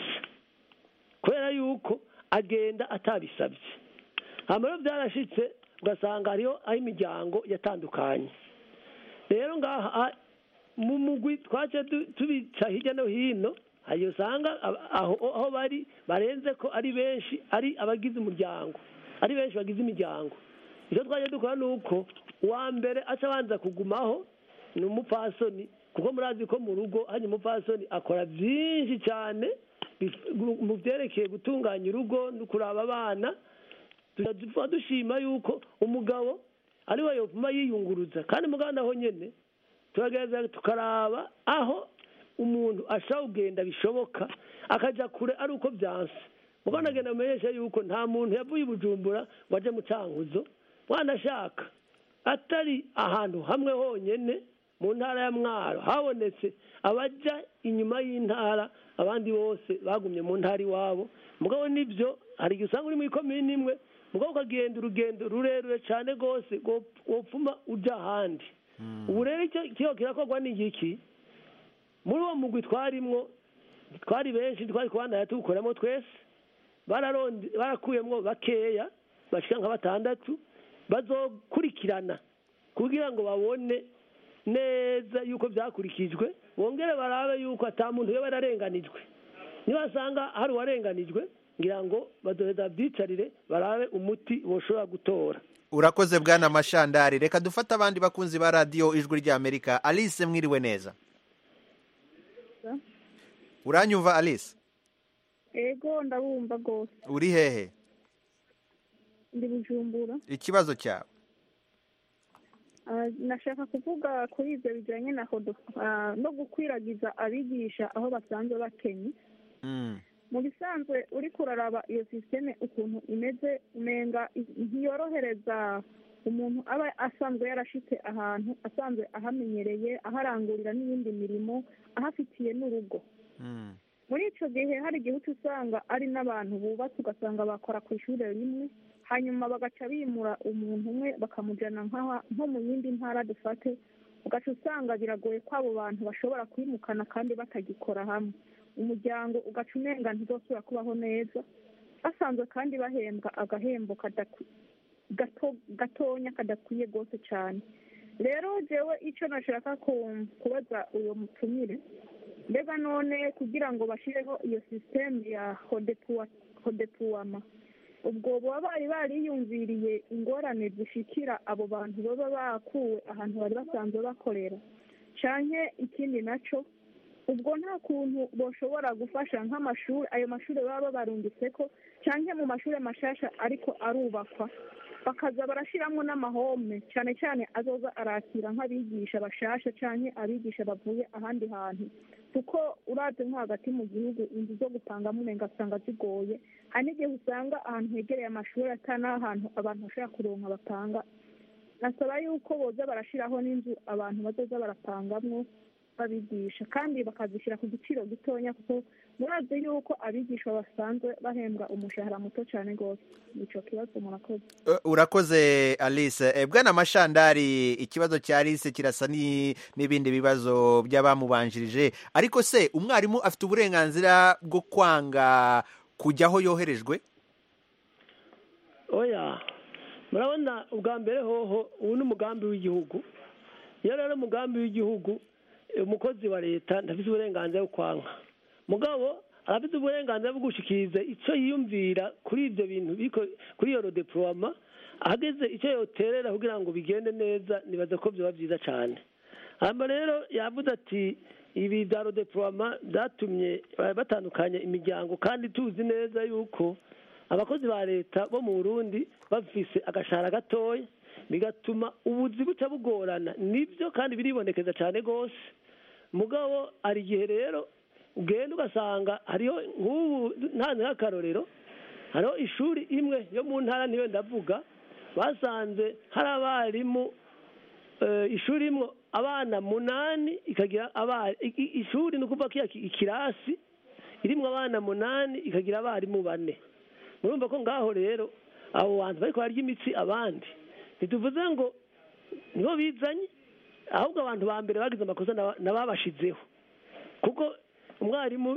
kubera yuko agenda atabisabye hama rero byarashitse ugasanga hariho aho imiryango yatandukanye rero ngaha mu mugwi twace du- tubica hirya no hino hari usanga ab- aho aho bari barenze ko ari benshi ari abagize umuryango ari benshi bagize imiryango icyo twaje dukora ni uko uwa mbere aca abanza kugumaho ni umupfasoni kuko murazi ko mu rugo hari umupfasoni akora byinshi cyane bif- mu byerekeye gutunganya urugo no kuraba abana tuba dushima yuko umugabo ari we yopfuma yiyunguruza kandi muganda aho nyene turagerageza tukaraba aho umuntu ashobora kugenda bishoboka akaja kure ari uko byanse muganda agenda amenyesha yuko nta muntu yavuye i bujumbura ngo aje mu cankuzo mwana ashaka atari ahantu hamwe honyene mu ntara ya mwaro habonetse abaja inyuma y'intara abandi bose bagumye mu ntara iwabo mugabo nibyo hari igihe usanga uri muri komini imwe mugabo ukagenda urugendo rurerure cyane rwose wopfuma uja ahandi ubu rero icyo kiba kirakorwa ni igiki muri uwo mugwi twarimwo twari benshi twari kubandanya tuwukoramo twese bararonde- barakuyemwo bakeya bashika nka batandatu bazokurikirana kugira ngo babone neza yuko byakurikijwe bongere barabe yuko ata muntu yoba yararenganijwe nibasanga hari uwarenganijwe ngira ngo badoheza byicarire barabe umuti boshobora gutora urakoze bwana mashandari reka dufate abandi bakunzi ba radiyo ijwi ry'amerika alice mwiriwe neza uranyumva alice ego ndabumva rwose uri hehe ndi bujumbura ikibazo cyawe Ah, nashaka kuvuga kuri ibyo bijyanye na hodo ah, no gukwiragiza abigisha aho basanzwe bakenye mu bisanzwe uri kuraraba iyo sisiteme ukuntu imeze umenga ntiyorohereza umuntu aba asanzwe yarashitse ahantu asanzwe ahamenyereye aharangurira n'iyindi mirimo ahafitiye n'urugo muri icyo gihe hari igihe uca usanga ari n'abantu bubatse ugasanga bakora ku ishuri rimwe hanyuma bagaca bimura umuntu umwe bakamujyana nko mu yindi ntara dufate ugaca usanga biragoye ko abo bantu bashobora kwimukana kandi batagikora hamwe umuryango ugaca umenga ntizosubira kubaho neza basanzwe kandi bahembwa agahembo gatonya kadakwiye rwose cyane rero jewe icyo nashaka kubaza uyu mutumire mbega none kugira ngo bashyireho iyo sisiteme ya hodepuwama ubwo baba bari bariyumviriye ingorane zishikira abo bantu baba bakuwe ahantu bari basanzwe bakorera cyane ikindi nacyo ubwo nta kuntu bashobora gufasha nk'amashuri ayo mashuri baba babarungitse ko cyane mu mashuri mashasha ariko arubakwa bakaza barashyiramo n'amahome cyane cyane azoza arakira nk'abigisha bashasha cyane abigisha bavuye ahandi hantu kuko urabye nko hagati mu gihugu inzu zo gupangamo umenga asanga zigoye hari n'igihe usanga ahantu hegereye amashuri atari n'ahantu abantu bashobora kuronka bapanga nasaba yuko boza barashyiraho n'inzu abantu bazoza barapangamwo babigisha kandi bakazishyira ku giciro gitonya kuko murazi yuko abigishwa basanzwe bahembwa umushahara muto cyane rwose nicyo kibazo murakoze urakoze alice bwana mashandari ikibazo cya alice kirasa n'ibindi bibazo by'abamubanjirije ariko se umwarimu afite uburenganzira bwo kwanga kujya aho yoherejwe oya murabona ubwa mbere hoho ubu ni umugambi w'igihugu iyo rero umugambi w'igihugu umukozi wa leta ntafite uburenganzira bwo kwanka mugabo arafite uburenganzira bwo gushyikiriza icyo yiyumvira kuri ibyo bintu kuri iyo rodepuroma ahageze icyo yoterera kugira ngo bigende neza nibaza ko byaba byiza cyane hano rero yavuze ati ibi bya rodepuroma byatumye batandukanya imiryango kandi tuzi neza yuko abakozi ba leta bo mu burundi bafise agashahara gatoya bigatuma ubuzi buca bugorana nibyo kandi biribonekeza cyane rwose mugabo hari igihe rero ugenda ugasanga hariho nk'ubu ntanze nk'akarorero hariho ishuri imwe yo mu ntara niyo ndavuga basanze hari abarimu ishuri imwe abana munani ikagira ishuri ni ukuvuga ko ikirasi irimo abana munani ikagira abarimu bane murumva ko ngaho rero abo bantu bari barya imitsi abandi ntituvuze ngo nibo bizanye ahubwo abantu ba mbere bagize amakosa n'ababashizeho kuko umwarimu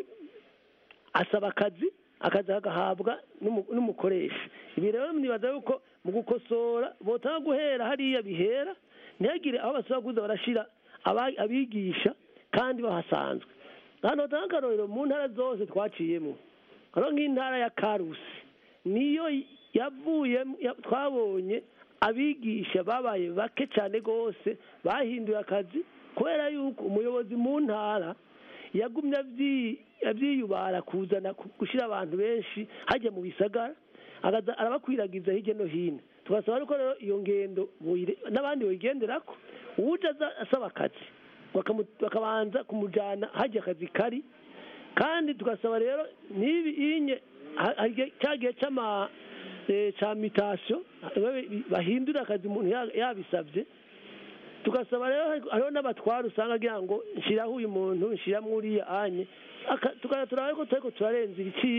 asaba akazi akazi agahabwa n'umukoresha ibi rero nibaza yuko mu gukosora botanga guhera hariya bihera ntihagire aho basaba kuza barashyira abigisha kandi bahasanzwe hano batanga akarorero mu ntara zose twaciyemo hano nk'intara ya karusi niyo yavuye twabonye abigisha babaye bake cyane rwose bahinduye akazi kubera yuko umuyobozi mu ntara yagumye abyiyubara kuzana gushyira abantu benshi hajya mu bisagara arabakwiragiza hirya no hino tugasaba ariko rero iyo ngendo n'abandi bayigendera ko uje asaba akazi bakabanza kumujyana hajya akazi kari kandi tugasaba rero n'ibi inye cya gihe cy'ama cya mitasiyo bahindura akazi umuntu yabisabye tugasaba rero hariho n'abatwara usanga agira ngo nshyiraho uyu muntu nshyiramo uriya anye turabona ko turi turarenza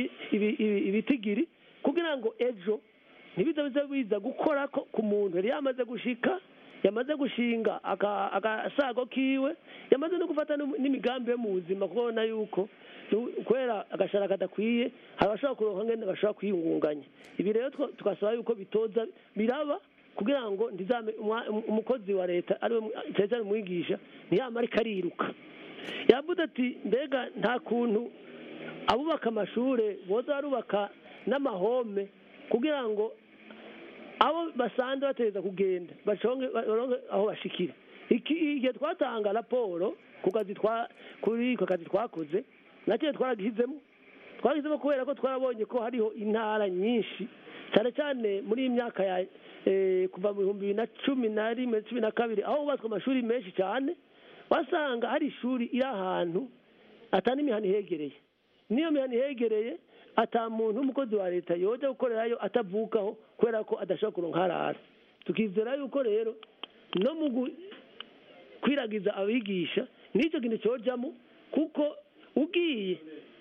ibitigiri kugira ngo ejo ntibize bize biza gukora ku muntu yari yamaze gushika yamaze gushinga agasago kiwe yamaze no gufata n'imigambi yo mu buzima kubona yuko kubera agashara kadakwiye hari abashobora kuronka ngende bashobora kwiyungunganya ibi rero tugasaba yuko bitoza biraba kugira ngo ndizame umukozi wa leta ariwe cyane cyane umwigisha ntiyamare kariruka yavuze ati mbega nta kuntu abubaka amashuri boza barubaka n'amahome kugira ngo abo basanzwe bategereza kugenda baronke aho bashikira igihe twatanga raporo ku kazi kuri ako kazi twakoze nacyo twaragishyizemo twagishyizemo kubera ko twarabonye ko hariho intara nyinshi cyane cyane muri iyi myaka ya kuva mu bihumbi bibiri na cumi na rimwe cumi na kabiri aho hubatswe amashuri menshi cyane wasanga hari ishuri iri ahantu atari imihanda ihegereye n'iyo mihanda ihegereye ata muntu w'umukozi wa leta yoja gukorerayo atavukaho kubera ko adashobora kuronka harara tukizera yuko rero no mu kwiragiza abigisha n'icyo kintu cyojamo kuko ugiye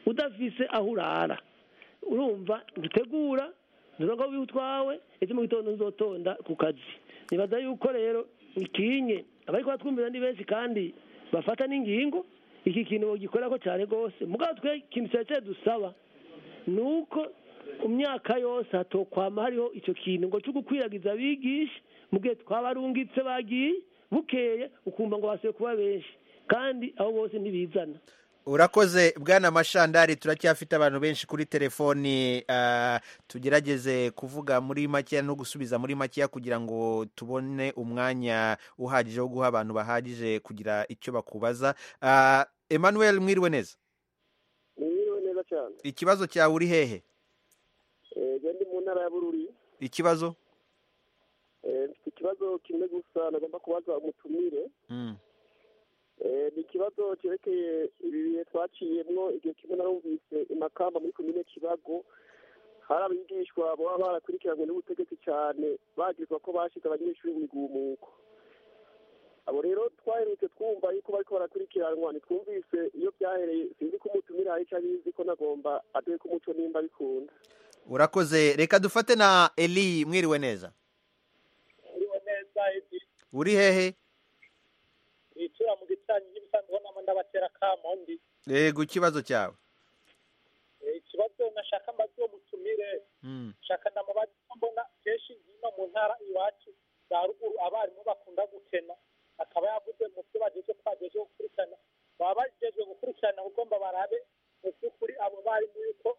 udafise aho urara urumva dutegura nturonka wiwe utwawe ejo mu gitondo nzotonda ku kazi nibaza yuko rero ikinye abariko batwumvira ni benshi kandi bafata n'ingingo iki kintu bogikorako cyane rwose mugabo twe ikintu cyari dusaba ni uko mu myaka yose hatokwama hariho icyo kintu ngo cyo gukwiragiza abigisha mu gihe twabarungitse bagiye bukeye ukumva ngo basuye kuba benshi kandi abo bose ntibizana urakoze bwana mashandari turacyafite abantu benshi kuri telefoni ah, tugerageze kuvuga muri makeya no gusubiza muri makeya kugira ngo tubone umwanya uhagije wo guha abantu bahagije kugira icyo bakubaza Ah, emmanuel mwiriwe neza mwiriwe neza cyane ikibazo cyawe uri hehe Eh, je ndi mu ntara ya bururi ikibazo Eh, mfite ikibazo kimwe gusa nagomba kubaza umutumire Mm. Eh, ni ikibazo cyerekeye ibi bihe twaciyemwo igihe kimwe narumvise imakamba muri komine kibago hari abigishwa baba barakurikiranywe n'ubutegetsi cyane bagizwa ko bashize abanyeshuri mu migumuko abo rero twaherutse twumva yuko bariko barakurikiranwa ntitwumvise iyo byahereye sinzi ko umutumire hari icyo abizi ko nagomba aduhe ko umuco nimba bikunda urakoze reka dufate na eli mwiriwe neza uriho neza edi uri hehe yitura mu gicanyi y'ibisanzwe nama ndabatera kamondi yego ikibazo cyawe Eh, ikibazo nashaka mbaze uwo mutumire Mm. shaka ndamubaza ko mbona kenshi hino mu ntara iwacu za ruguru abarimu bakunda gukena akaba yavuze mu byo bageje ko bageje gukurikirana baba bageje gukurikirana ahubwo mba barabe mu by'ukuri abo barimu yuko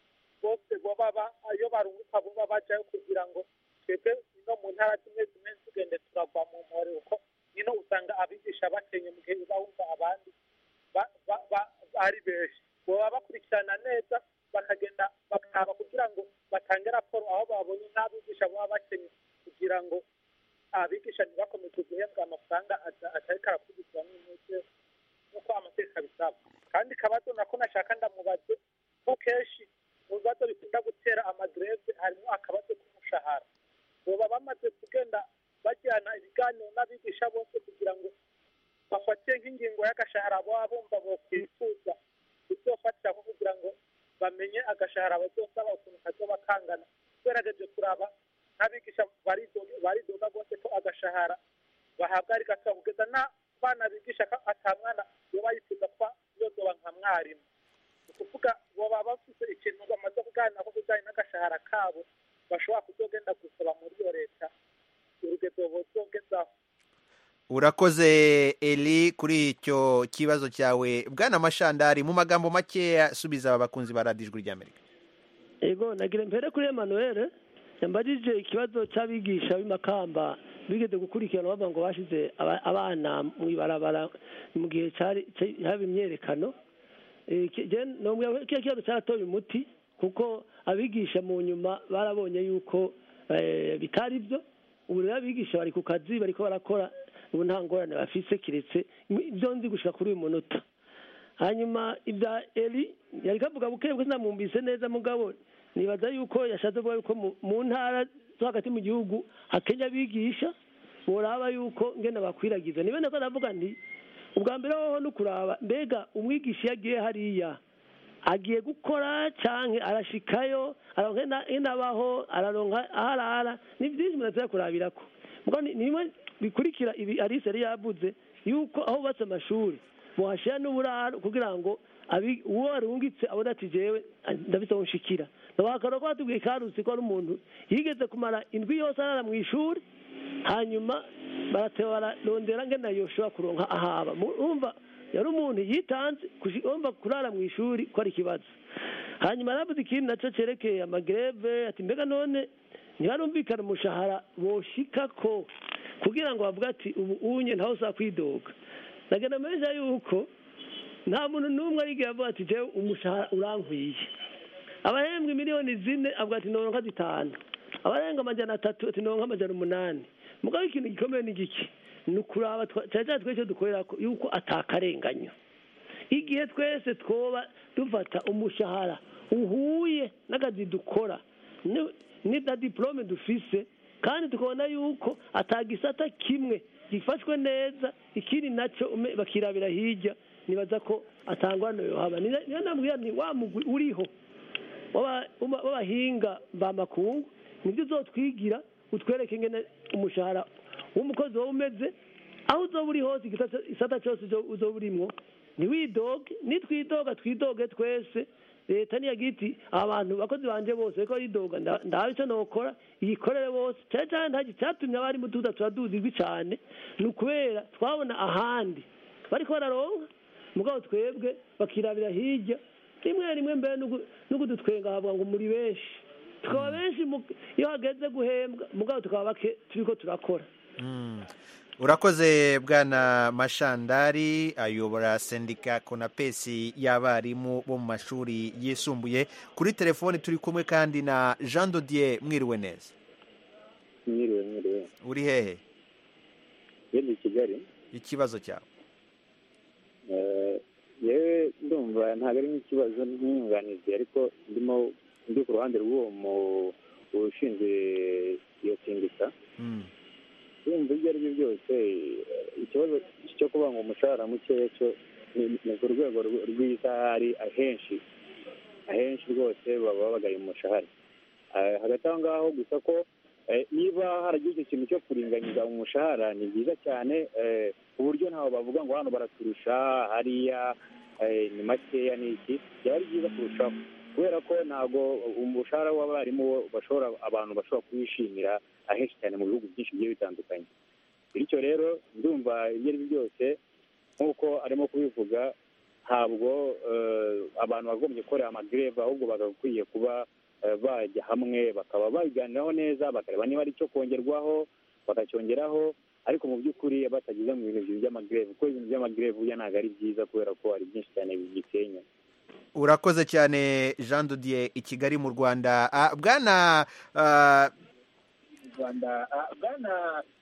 bose boba ba- iyo barunguka boba bajyayo kugira ngo twebwe ino mu ntara zimwe zimwe tugende turagwa mu mpore kuko ino usanga abigisha bakenye mu gihe uba wumva abandi ba- ba- ba- ari benshi boba bakurikirana neza bakagenda bakaba kugira ngo batange raporo aho babonye nk'abigisha baba bakenye kugira ngo abigisha ntibakomeze guhembwa amafaranga ata- atariko arakurikizwa n'intege nk'uko amategeko abisaba kandi kabazo nako nashaka ndamubaze ko kenshi mu bibazo bikunda gutera amagreve harimo akabazo k'umushahara boba bamaze kugenda bajyana ibiganiro n'abigisha bose kugira ngo bafate nk'ingingo y'agashahara baba bumva bokwifuza kuzofatira nko kugira ngo bamenye agashahara bazosaba ukuntu kazoba kangana tugerageje kuraba nk'abigisha baridoga baridoga rwose ko agashahara bahabwa ari gato kugeza n'abana bigisha ko ata mwana yoba yifuza kuba yozoba nka mwarimu ni ukuvuga boba bafite ikintu bamaze kuganira ko bijyanye n'agashahara kabo bashobora kuzogenda gusaba muri iyo leta urugendo bozogezaho urakoze eli kuri icyo kibazo cyawe bwana mashandari mu magambo makeya subiza aba bakunzi ba radiyo ijwi ry'amerika ego nagira mbere kuri Emmanuel yambajije ikibazo cy'abigisha b'imakamba bigeze gukurikirana bavuga ngo bashize aba- abana mu ibarabara mu gihe cyari cya- haba imyerekano Eh, ki- je nomwe kiriya kibazo cyaratoye umuti kuko abigisha mu nyuma barabonye yuko eh, bitari byo ubu rero abigisha bari ku kazi bariko barakora ubu nta ngorane bafise kiretse ibyo nzi gushika kuri uyu munota hanyuma ibya eli yari kavuga buke bwe sinamwumvise neza mugabo nibaza yuko yashatse kuvuga yuko mu- mu ntara zo hagati mu gihugu hakenya abigisha boraba yuko ngene bakwiragiza nibe nako ndavuga nti ubwa mbere hoho ni ukuraba mbega umwigisha iyo agiye hariya agiye gukora canke arashikayo aronka ina- inabaho araronka aho arara ni byinshi umuntu atari kurabirako mugo ni ni bimwe bikurikira ibi alice yari yavuze yuko aho bubatse amashuri muhashira n'uburaro kugira ngo abi- uwo arungitse abone ati jewe ah, ndafise aho nshikira nabakara ko batubwiye karusi ko ari umuntu yigeze kumara indwi yose arara mu ishuri hanyuma barateba bararondera ngena yoshobora kuronka ahaba Mu- urumva yari umuntu yitanze kushi- urumva kurara mu ishuri ko ari ikibazo hanyuma aravuze ikindi nacyo cyerekeye amagreve ati mbega none ntibarumvikana umushahara boshikako kugira ngo bavuge ati ubu unye ntawe uza kwidoga nagenda meza yuko nta muntu n'umwe arigiye avuga ati jewe umushahara urankwiye abahembwa miliyoni zine avuga ati noronka zitanu abarenga amajana atatu ati noronka amajana umunani mugabo ikintu gikomeye ni giki ni ukuraba twa- cyane cyane twese dukorera ko yuko atakarenganyo igihe twese twoba dufata umushahara uhuye n'akazi dukora ni- ni na diplome dufise kandi tukabona yuko atagisata kimwe gifashwe neza ikindi nacyo ume- bakirabira hirya nibaza ko atangwana yohaba niyo ndambwira ni wa mugwi uriho w'aba- w'aba- w'abahinga mbamakungu nibyo uzotwigira utwereke ngene umushahara w'umukozi wowe umeze aho uzoba uri hose igisa- isata cyose uzo- uzoba urimwo ntiwidoge nitwidoga twidoge twese leta niyagira iti abantu bakozi banje bose ariko yidoga nda- ndabe icyo nokora iyikorere bose cyane cyane ntagi cyatumye abarimu tuza turaduzigwi cyane ni ukubera twabona ahandi bariko bararonka mugabo twebwe bakirabira hirya rimwe rimwe mbere n'ugu- n'ugudutwenga havuga ngo muri benshi tukaba benshi mu- iyo hageze guhembwa mugabo tukaba bake turiko turakora Mm. urakoze bwana mashandari ayobora sendika konapesi y'abarimu bo mu mashuri yisumbuye kuri telefoni turi kumwe kandi na jean dodier mwiriwe neza mwiriwe mwiriwe uri hehe yenda i kigali ikibazo cyawe Eh, yewe ndumva ntabwo ari nk'ikibazo nk'inyunganizi ariko ndimo ndi ku ruhande rw'uwo mu ushinzwe iyo sindika Mm. ndumva ibyo ari byo byose eh, ikibazo cyo kuvuga ngo umushahara mukeya cyo ni ni ku rwego rw- rw'isahari ahenshi ahenshi rwose baba babagaye umushahara Eh, hagati aho ngaho gusa ko eh, niba haragize icyo kintu cyo kuringaniza umushahara ni byiza cyane eh, ku buryo ntawe bavuga ngo hano baraturusha hariya eh, ni makeya ni iki byaba ari byiza kurushaho kubera ko ntabwo umushahara w'abarimu wo bashobora abantu bashobora kuwishimira ahenshi cyane mu bihugu byinshi bigiye bitandukanye bityo rero ndumva ibyo ari byo byose nk'uko arimo kubivuga ntabwo eh, abantu bagombye gukorera amagreve ahubwo bagakwiye kuba eh, bajya hamwe bakaba babiganiraho neza bakareba niba ari icyo kongerwaho bakacyongeraho ariko mu by'ukuri batagize mu bintu by'amagreve kuko ibintu by'amagreve burya ntabwo ari byiza kubera ko hari byinshi cyane bisenya urakoze cyane jean dodier i kigali mu rwanda Ah, bwana ah, rwanda bwana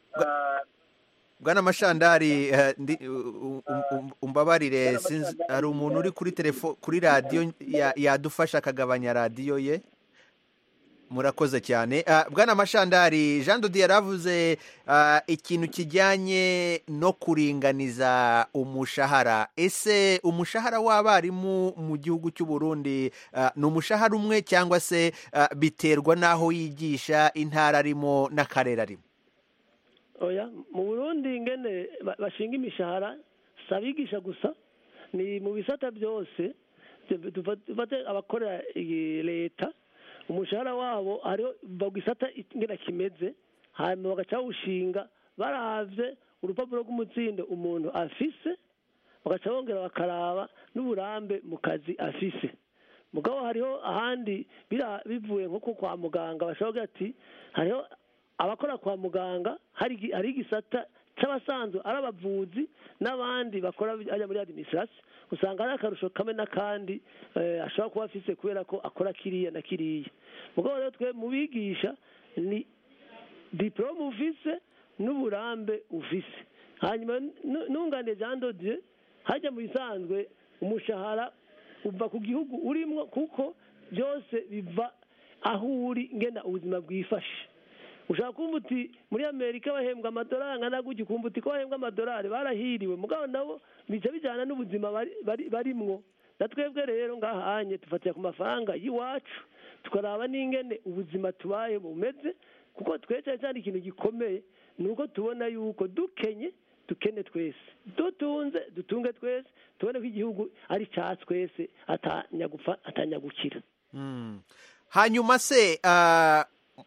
bwana mashandari eh, ndi- u- u- u- umbabarire sinzi hari umuntu uri kuri telefo kuri radiyo ya- yadufasha akagabanya radiyo ye murakoze cyane Ah, bwana mashandari jean dodi yaravuze ah, ikintu kijyanye no kuringaniza umushahara ese umushahara w'abarimu mu gihugu cy'u Burundi ah, ni umushahara umwe cyangwa se ah, biterwa n'aho yigisha intara arimo n'akarere arimo oya mu burundi ngene ba- bashinga imishahara si abigisha gusa ni mu bisata byose Tuva- tuva- dufate abakorera iyi leta umushahara wabo hariho bagisata ingena kimeze hanyuma bagaca bawushinga baravye urupapuro rw'umutsindo umuntu afise bagaca bongera bakaraba n'uburambe mu kazi afise mugabo hariho ahandi bira- bivuye nko ku kwa muganga bashobora kugira ati hariho abakora kwa muganga hari igi- hari igisata cy'abasanzwe ari abavuzi n'abandi bakora ajya muri administration usanga hari akarusho kamwe n'akandi eh, ashobora kuba afise kubera ko akora kiriya na kiriya mugabo rero twe mu bigisha ni diporome ufise n'uburambe ufise hanyuma nu- nunganire jean dodier hajya mu bisanzwe umushahara uva ku gihugu urimo kuko byose biva aho uri ngena ubuzima bwifashe ushaka kumva uti muri amerika bahembwa amadolari angana gutya ukumva uti ko bahembwa amadolari barahiriwe mugabo nabo bica bijyana n'ubuzima bari- bari- barimwo na twebwe rero ngahanye dufatira ku mafaranga y'iwacu tukaraba n'ingene ubuzima tubaye bumeze kuko twe cyane cyane ikintu gikomeye ni uko tubona yuko dukenye dukene twese dutunze dutunge twese tubone ko igihugu ari cya twese atanyagupfa atanyagukira Mm. hanyuma se ah,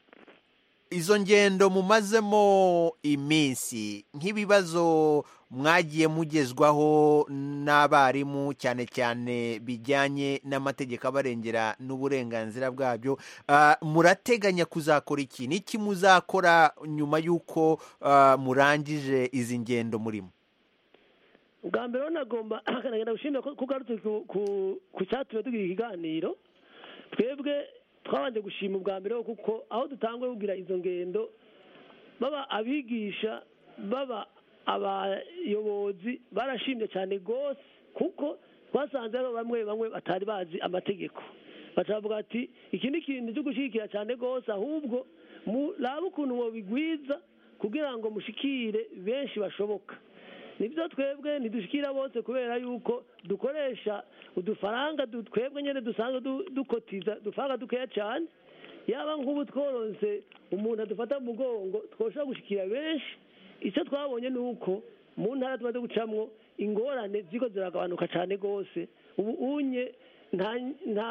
izo ngendo mumazemo iminsi nk'ibibazo mwagiye mugezwaho n'abarimu cyane cyane bijyanye n'amategeko abarengera n'uburenganzira bwabyo ah, murateganya kuzakora iki n'iki muzakora nyuma y'uko ah, murangije izi ngendo murimo ubwa mbere rero nagomba nagenda gushimira ko ko ugarutse ku- ku- ku cyatumye tugira ikiganiro twebwe twabanje gushima ubwa mbere ho kuko aho dutanguye kugira izo ngendo baba abigisha baba abayobozi barashimye cyane rwose kuko twasanze hariho bamwe bamwe batari bazi amategeko bakavuga ati iki ni ikintu cyo gushyigikira cyane rwose ahubwo murabe ukuntu mubigwiza kugira ngo mushikire benshi bashoboka nibyo twebwe ntidushikira bose kubera yuko dukoresha udufaranga du- twebwe nyine dusanzwe du- dukotiza udufaranga dukeya cyane yaba nk'ubu tworonse umuntu adufata mu mugongo twoshobora gushikira benshi icyo twabonye ni uko mu ntara tumaze gucamwo ingorane ziko ziragabanuka cyane rwose ubu unye nta nta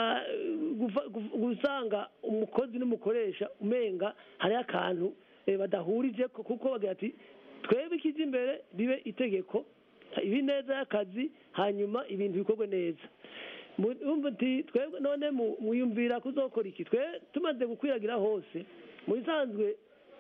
gufa- gu- gusanga umukozi n'umukoresha umenga hariho akantu eh, badahurije ko- kuko bagira ati twebwe ikiza imbere bibe itegeko ibi neza y'akazi hanyuma ibintu bikorwe neza Mu- urumva uti twebwe none mu- muyumvira kuzokora iki twe tumaze gukwiragira hose mu bisanzwe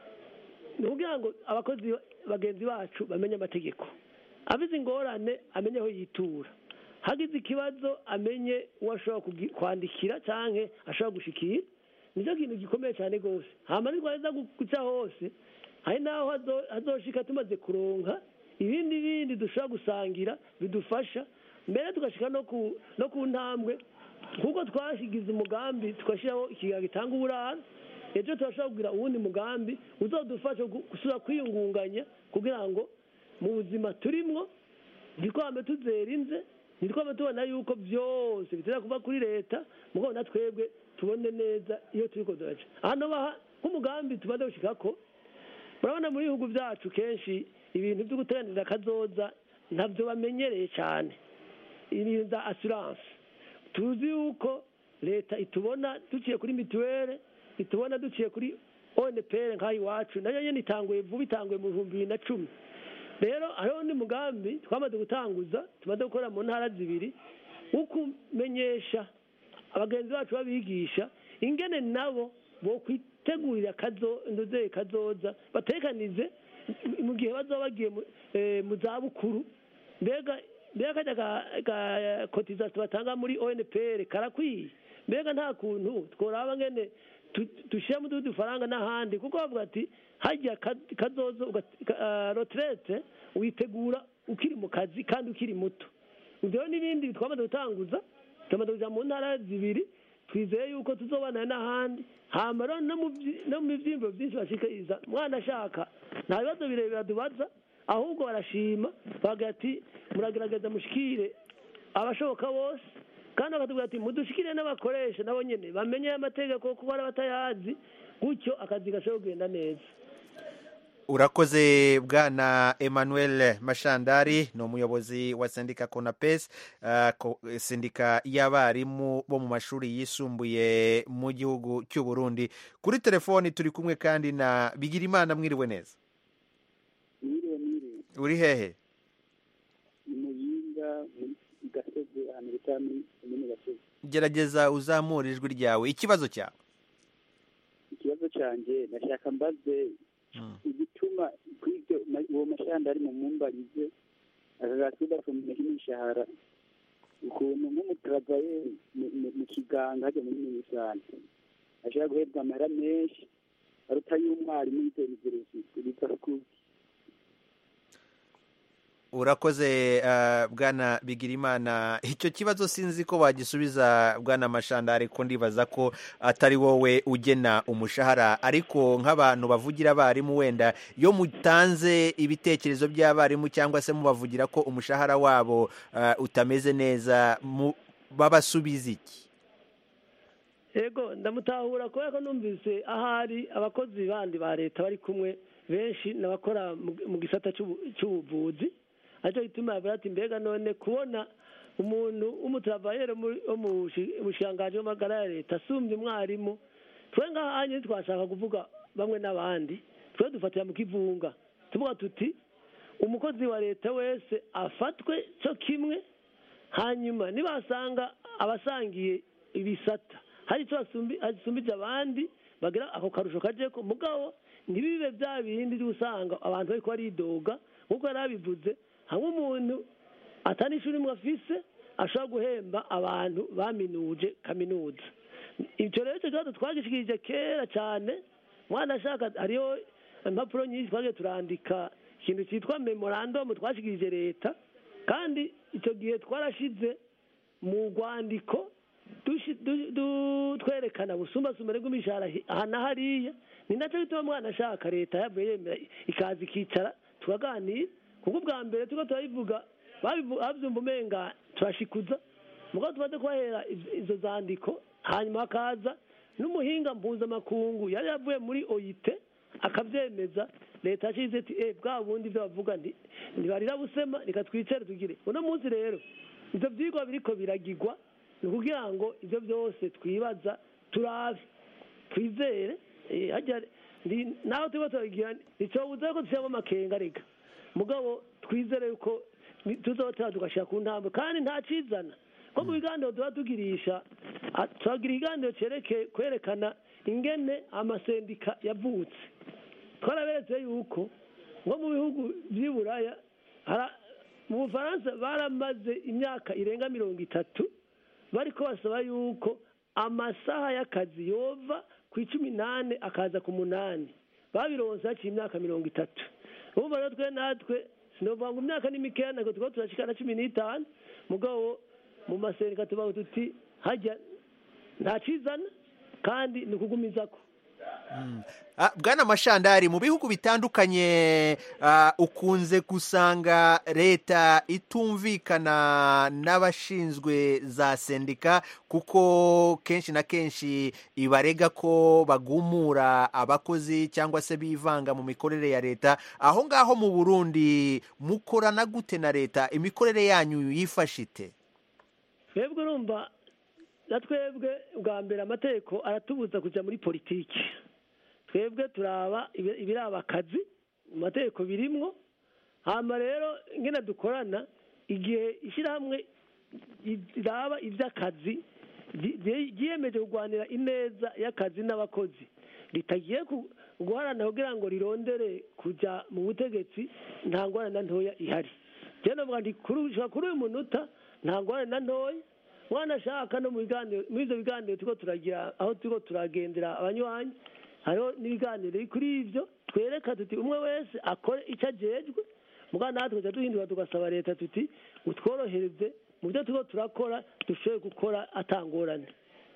ni ukugira ngo abakozi bagenzi bacu bamenye amategeko abize ingorane amenye aho yitura hagize ikibazo amenye uwo ashobora kugi- kwandikira cyangwa ashobora gushikira nicyo kintu gikomeye cyane rwose hama nitwaheza gu- guca hose hari n'aho hazo- hazoshika tumaze kuronka ibindi bindi dushobora gusangira bidufasha mbere tugashika no ku no ku ntambwe kuko twashigize umugambi tugashyiraho ikigega gitanga uburara ejo turashobora kugira uwundi mugambi uzadufasha gu- gusubira kwiyungunganya kugira ngo mu buzima turimwo ntitwame tuzera inze ntitwame tubona yuko byose bitera kuva kuri leta mugabo na twebwe tubone neza iyo turi duraca hano baha nk'umugambi tumaze gushika ko murabona mu bihugu byacu kenshi ibintu byo guteganiriza akazoza ntabyo bamenyereye cyane ibintu bya asiranse tuzi yuko leta itubona duciye kuri mituweli itubona duciye kuri onepr nk'aho iwacu nayo nyine itanguye vuba itanguye mu bihumbi bibiri na cumi rero hariho undi mugambi twamaze gutanguza tumaze gukora mu ntara zibiri wo kumenyesha abagenzi bacu babigisha ingene nabo bo kwitegurira kazo indozeye kazoza batekanize mu gihe bazaba bagiye mu- eh, mu zabukuru mbega mbega kajya ka- ka kotisation batanga muri onpr karakwiye mbega nta kuntu tworaba ngene tu- dushyiramo utundi dufaranga n'ahandi kuko bavuga ati hajya ka- kazoza uga- ka- ah, retraite witegura ukiri mu kazi kandi ukiri muto ibyo n'ibindi twamaze gutanguza tumaze kujya mu ntara zibiri twizeye yuko tuzobana n'ahandi hama rero no mu byi- no mu byiyumviro byinshi bashikiriza mwana ashaka nta bibazo birebire adubaza ahubwo barashima bagira ati muragerageza mushikire abashoboka bose kandi bakatubwira ati mudushikire n'abakoresha nabo nyine bamenye amategeko kuko hari abatayazi gutyo akazi gashobora kugenda neza urakoze bwana emmanuel mashandari ni umuyobozi wa sendika konapes uh, ko- sendika y'abarimu bo mu mashuri yisumbuye mu gihugu cy'u burundi kuri telefoni turi kumwe kandi na bigirimana mwiriwe neza mwiriwe mwiriwe uri hehe ni muyinga muri gasozi ahantu bita muri komine gasozi gerageza uzamura ijwi ryawe ikibazo cyawe ikibazo cyanjye nashaka mbaze igituma kuri ibyo ma- uwo mashandari mu mumbarize akagasuda kumenya imishahara ukuntu nk'umutaravaye mu kiganga hajya muri minisante ashobora guhebwa amahera menshi aruta y'umwarimu y'iterambere bita kuki urakoze uh, bwana bigirimana icyo kibazo sinzi ko bagisubiza bwana mashandari ko ndibaza ko atari wowe ugena umushahara ariko nk'abantu bavugira abarimu wenda iyo mutanze ibitekerezo by'abarimu cyangwa se mubavugira ko umushahara wabo uh, utameze neza mu- babasubiza iki yego ndamutahura kubera ko numvise ahari abakozi bandi ba leta bari kumwe benshi n'abakora mu- mu gisata cy'ubu- cy'ubuvuzi aricyo gituma yavuga ati mbega none kubona umuntu w'umuturavayere muri- wo mu bushi- bushikiranganji w'amagara ya leta asumbye umwarimu twe ngaha nyine twashaka kuvuga bamwe n'abandi twe dufatira mu kivunga tuvuga tuti umukozi wa leta wese afatwe cyo kimwe hanyuma nibasanga abasangiye ibisata hari icyo basumbi- asumbije abandi bagira ako karusho kajeko mugabo ntibibe bya bindi usanga abantu bariko baridoga nk'uko yari abivuze hamwe umuntu atari ishuri imwe afise ashobora guhemba abantu baminuje kaminuza icyo rero icyo kibazo twagishikirije kera cyane mwana ashaka hariho impapuro nyinshi twagiye turandika ikintu cyitwa memorandumu twashikirije leta kandi icyo gihe twarashize mu rwandiko dushi- du- du- twerekana busumbasumbane bw'imishahara hi- aha na hariya ni nacyo bituma mwana ashaka leta yavuye yemera ikaza ikicara tukaganira kuko ubwa mbere turiko turabivuga babivu- bavyumva umenga turashikuza mugabo tumaze kubahera iz- izo zandiko hanyuma hakaza n'umuhinga mpuzamakungu yari yavuye muri oyite akavyemeza leta yacize iti eh bwa bundi ivyo bavuga nti ntibarira busema reka twicare tugire uno munsi rero ivyo vyigwa biriko biragirwa ni ukugira ngo ivyo byose twibaza turabe twizere eh, harya ndi- naho turiko turagira nticobuza ko dushyiramo amakenga reka mugabo twizere yuko ni- tuzotera tugashira ku ntambwe kandi nta cizana ko mu biganiro tuba tugirisha a- turagira ikiganiro cereke kwerekana ingene amasendika yavutse twaraberetse yuko nko mu bihugu vy'i buraya hara- mu bufaransa baramaze imyaka irenga mirongo itatu bariko basaba yuko amasaha y'akazi yova ku icumi n'ane akaza ku munani babironse haciye imyaka mirongo itatu urumva rero twe natwe sinovuga ngo imyaka ni mikeya ntabwo turiko turashika na cumi n'itanu mugabo mu masendika tubaho tuti hajya nta cizana kandi ni ukugumizako Ah, bwana mashandari mu bihugu bitandukanye ah, ukunze gusanga leta itumvikana n'abashinzwe za sendika kuko kenshi na kenshi ibarega ko bagumura abakozi cyangwa se bivanga mu mikorere ya leta aho ngaho mu burundi mukorana gute na leta imikorere yanyu yifashe ite twebwe urumva na twebwe bwa mbere amategeko aratubuza kujya muri politiki twebwe turaba ibi- ibiraba akazi mu mategeko birimwo hama rero ngena dukorana igihe ishyirahamwe riraba iby'akazi ry- ry- ryiyemeje kurwanira ineza y'akazi n'abakozi ritagiye ku- guharanira kugira ngo rirondere kujya mu butegetsi nta ngorane na ntoya ihari rero navuga nti kuri ushobora kuri uyu munota nta ngorane na ntoya mwana ashaka no mu biganiro muri ibyo biganiro turiko turagira aho turiko turagendera abanywanyi hariho n'ibiganiro biri kuri ibyo twereka tuti umwe wese akore icyo ajejwe mugabo natwe tuca duhindura tugasaba leta tuti utworohereze mu byo turiko turakora dushoboye gukora atangorane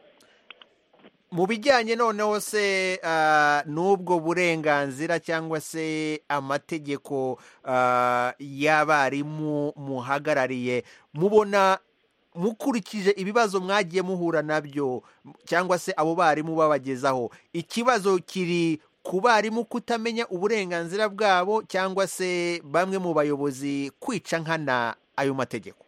mu bijyanye noneho se ah, n'ubwo burenganzira cyangwa se amategeko ah, y'abarimu muhagarariye mubona mukurikije ibibazo mwagiye muhura nabyo cyangwa se abo barimu babagezaho ikibazo kiri ku barimu kutamenya uburenganzira bwabo cyangwa se bamwe mu bayobozi kwica nkana ayo mategeko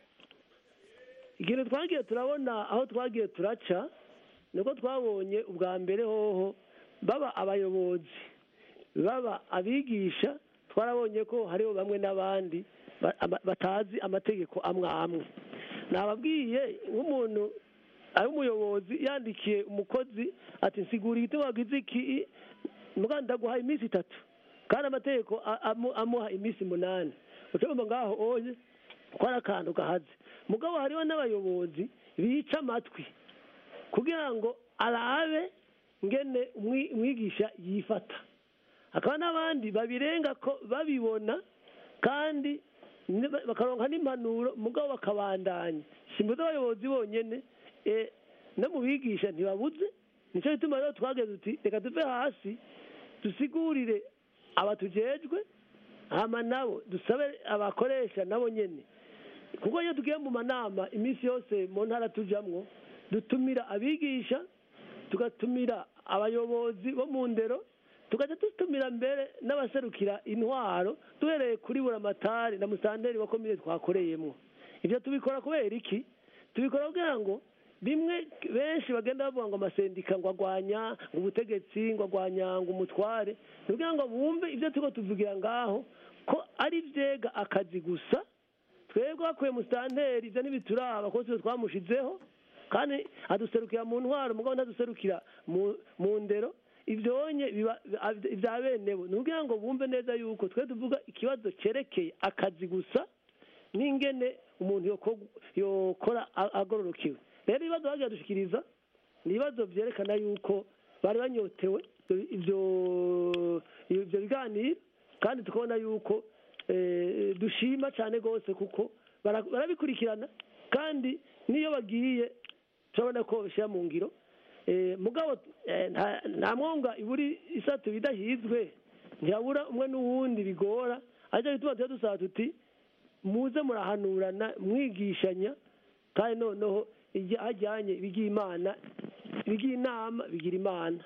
ikintu twagiye turabona aho twagiye turaca niko twabonye ubwa mbere hoho baba abayobozi baba abigisha twarabonye ko hariho bamwe n'abandi ba- ama- batazi amategeko amwe amwe nababwiye nk'umuntu ari umuyobozi yandikiye umukozi ati nsigura igitego wagize iki muga ndaguha iminsi itatu kandi amategeko a- amu- amuha iminsi umunani ucumva ngaho oye ko ari akantu gahaze mugabo hariho n'abayobozi bica amatwi kugira ngo arabe ngene umwi- umwigisha yifata hakaba n'abandi babirenga ko babibona kandi ne- bakaronka n'impanuro mugabo bakabandanya simbuze abayobozi bonyene eh, no mu bigisha ntibabuze nicyo gituma rero twageze uti reka tuve hasi dusigurire abatujejwe hama nabo dusabe abakoresha nabo nyene kuko iyo tugiye mu manama iminsi yose mu ntara tujamwo dutumira abigisha tugatumira abayobozi bo mu ndero tugaca dutumira mbere n'abaserukira intwaro duhereye kuri buramatari na musanteri wa komine twakoreyemo ibyo tubikora kubera iki tubikora kugira ngo bimwe benshi bagenda bavuga ngo amasendika ngo agwanya ngo ubutegetsi ngo agwanya ngo umutware ni kugira ngo bumve ibyo turiko tuvugira ngaho ko ari vyega akazi gusa twebwe bakuye musitanteri ibyo ntibituraba kuko twe twamushizeho kandi aduserukira mu ntwaro mugabo ntaduserukira mu- mu ndero ivyonye biba ibya bene bo ni kugira ngo bumve neza yuko twe tuvuga ikibazo cerekeye akazi gusa n'ingene umuntu yoko- yokora a- agororokewe rero ibibazo bagiye dushikiriza ni ibibazo vyerekana yuko bari banyotewe ivyo ivyo biganiro kandi tukabona yuko eh, dushima cyane rwose kuko bara- barabikurikirana kandi n'iyo bagiye turabona ko bishyira mu ngiro Eh, mugabo eh, nta- nta mwonga iburi isatu bidahizwe ntihabura umwe n'uwundi bigora aricyo gituma tuba dusaba tuti muze murahanurana mwigishanya kandi noneho hajyanye ibigira imana ibigira inama bigira imana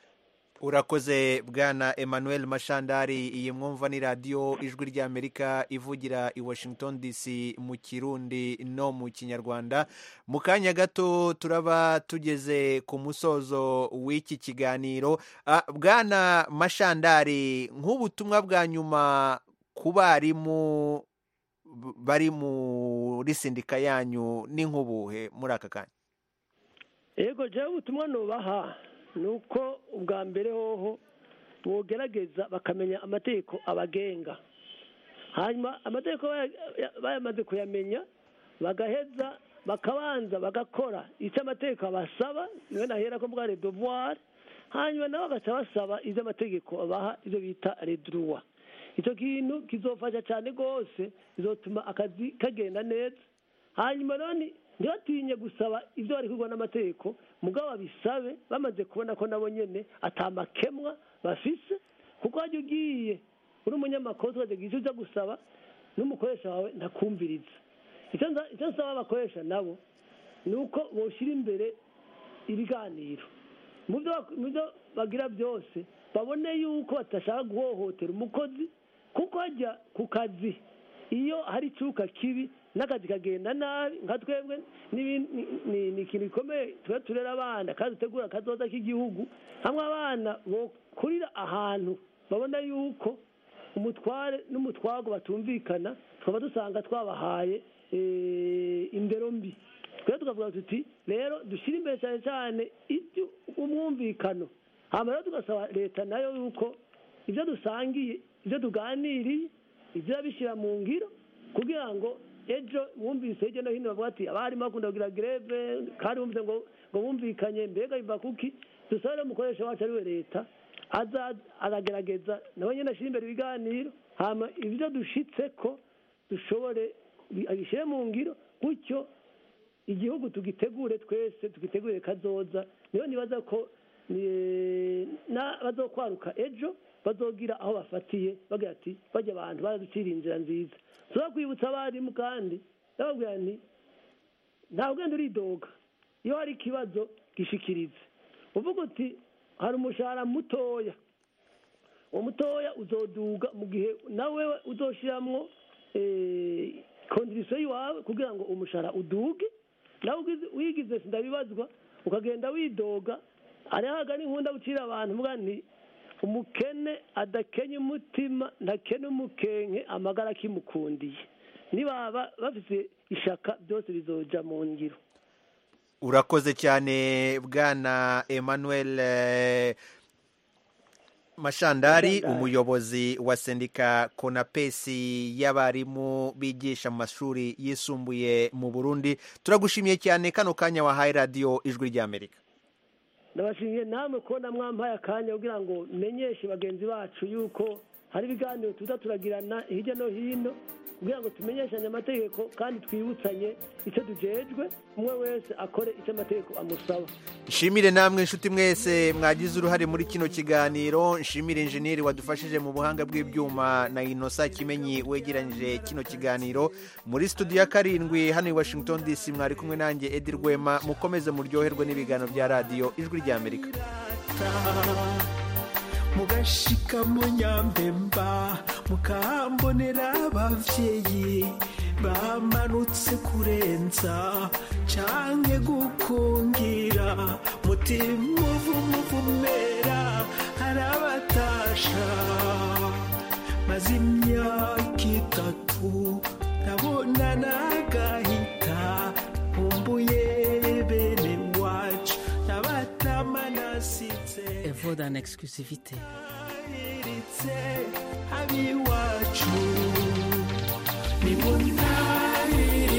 urakoze bwana emmanuel mashandari iyi mwumva ni radiyo ijwi ry'amerika ivugira i washington dc mu kirundi no mu kinyarwanda mu kanya gato turaba tugeze ku musozo w'iki kiganiro bwana mashandari nk'ubutumwa bwa nyuma ku barimu bari muri sindika yanyu ni nk'ubuhe muri aka kanya yego jya ubutumwa nubaha ni uko ubwa mbere hoho bogerageza bakamenya amategeko abagenga hanyuma amategeko bayamaze kuyamenya bagaheza bakabanza bagakora icyo amategeko abasaba niwe nahera ko bwa redovuwari hanyuma nabo bagaca basaba ibyo amategeko abaha ibyo bita reduruwa icyo kintu kizofasha cyane rwose bizotuma akazi kagenda neza hanyuma none ntibatinye gusaba ibyo bari kugwa n'amategeko mugabo babisabe bamaze kubona ko nabo nyine atamakemwa bafise kuko wajya ugiye uri umunyamakuru tukagira icyo uza gusaba n'umukoresha wawe ntakumviriza icyo nsaba abakoresha nabo ni uko boshyira imbere ibiganiro mu byo bagira byose babone yuko badashaka guhohotera umukozi kuko hajya ku kazi iyo hari icyuka kibi n'akazi kagenda nabi nka twebwe ni ikintu gikomeye tuba turera abana kandi dutegura akazoza k'igihugu hamwe abana bokurira ahantu babona yuko umutware n'umutwago batumvikana tukaba dusanga twabahaye indero mbi twebwe tukavuga tuti rero dushyire imbere cyane cyane umwumvikano hanyuma rero tugasaba leta nayo yuko ibyo dusangiye ibyo tuganiriye ibyo bishyira mu ngiro kugira ngo ejo wumvise hirya no hino bavuga ati abarimu bakunda kugira greve kandi wumvise ngo ngo bumvikanye mbega biva kuki dusabe rero umukoresha wacu ari we leta aza aragerageza nawe nyine ashyira imbere ibiganiro hama ibyo dushitse ko dushobore abishyire mu ngiro gutyo igihugu tugitegure twese tugitegure kazoza niyo nibaza ko bazokwaruka ejo bazogira aho bafatiye bagira ati bajya abantu baraducira inzira nziza tuba kwibutsa abarimu kandi ndababwira nti nta ugenda uridoga iyo hari ikibazo gishikirize uvuga uti hari umushahara mutoya uwo mutoya uzoduga mu gihe nawe uzoshyiramo kondirisiyo iwawe kugira ngo umushahara uduge nawe wigize sindabibazwa ukagenda widoga hariho n'inkunda gucira abantu mvuga nti umukene adakenya umutima ntakene umukenke amagara akimukundiye nibaba bafite ishaka byose bizoja mu ngiro urakoze cyane bwana emmanuel mashandari umuyobozi wa sendika konapesi y'abarimu bigisha mu mashuri yisumbuye mu burundi turagushimiye cyane kano kanya wahaye radiyo ijwi ry'amerika ndabashimiye namwe kubona mwampaye akanya kugira ngo menyeshe bagenzi bacu yuko hari ibiganiro tuza turagirana hirya no hino kugira ngo tumenyeshanye amategeko kandi twibutsanye icyo tujejwe umwe wese akore icyo amategeko amusaba nshimire namwe inshuti mwese mwagize uruhare muri kino kiganiro nshimire injeniyeri wadufashije mu buhanga bw'ibyuma na inosa kimenyi wegeranyije kino kiganiro muri studio ya karindwi hano i washington dc mwari kumwe nanjye edi rwema mukomeze muryoherwe n'ibiganiro bya radiyo ijwi ry'amerika mugashika mu nyambemba mukahambonera abavyeyi bamanutse kurenza canke gukungira mutima uvumuvumera harabatasha maze imyaka itatu ndabona nagahita nkumbuye bene wacu nabatama nasize Evoda en exclusivité. abiwacu ni mu ntari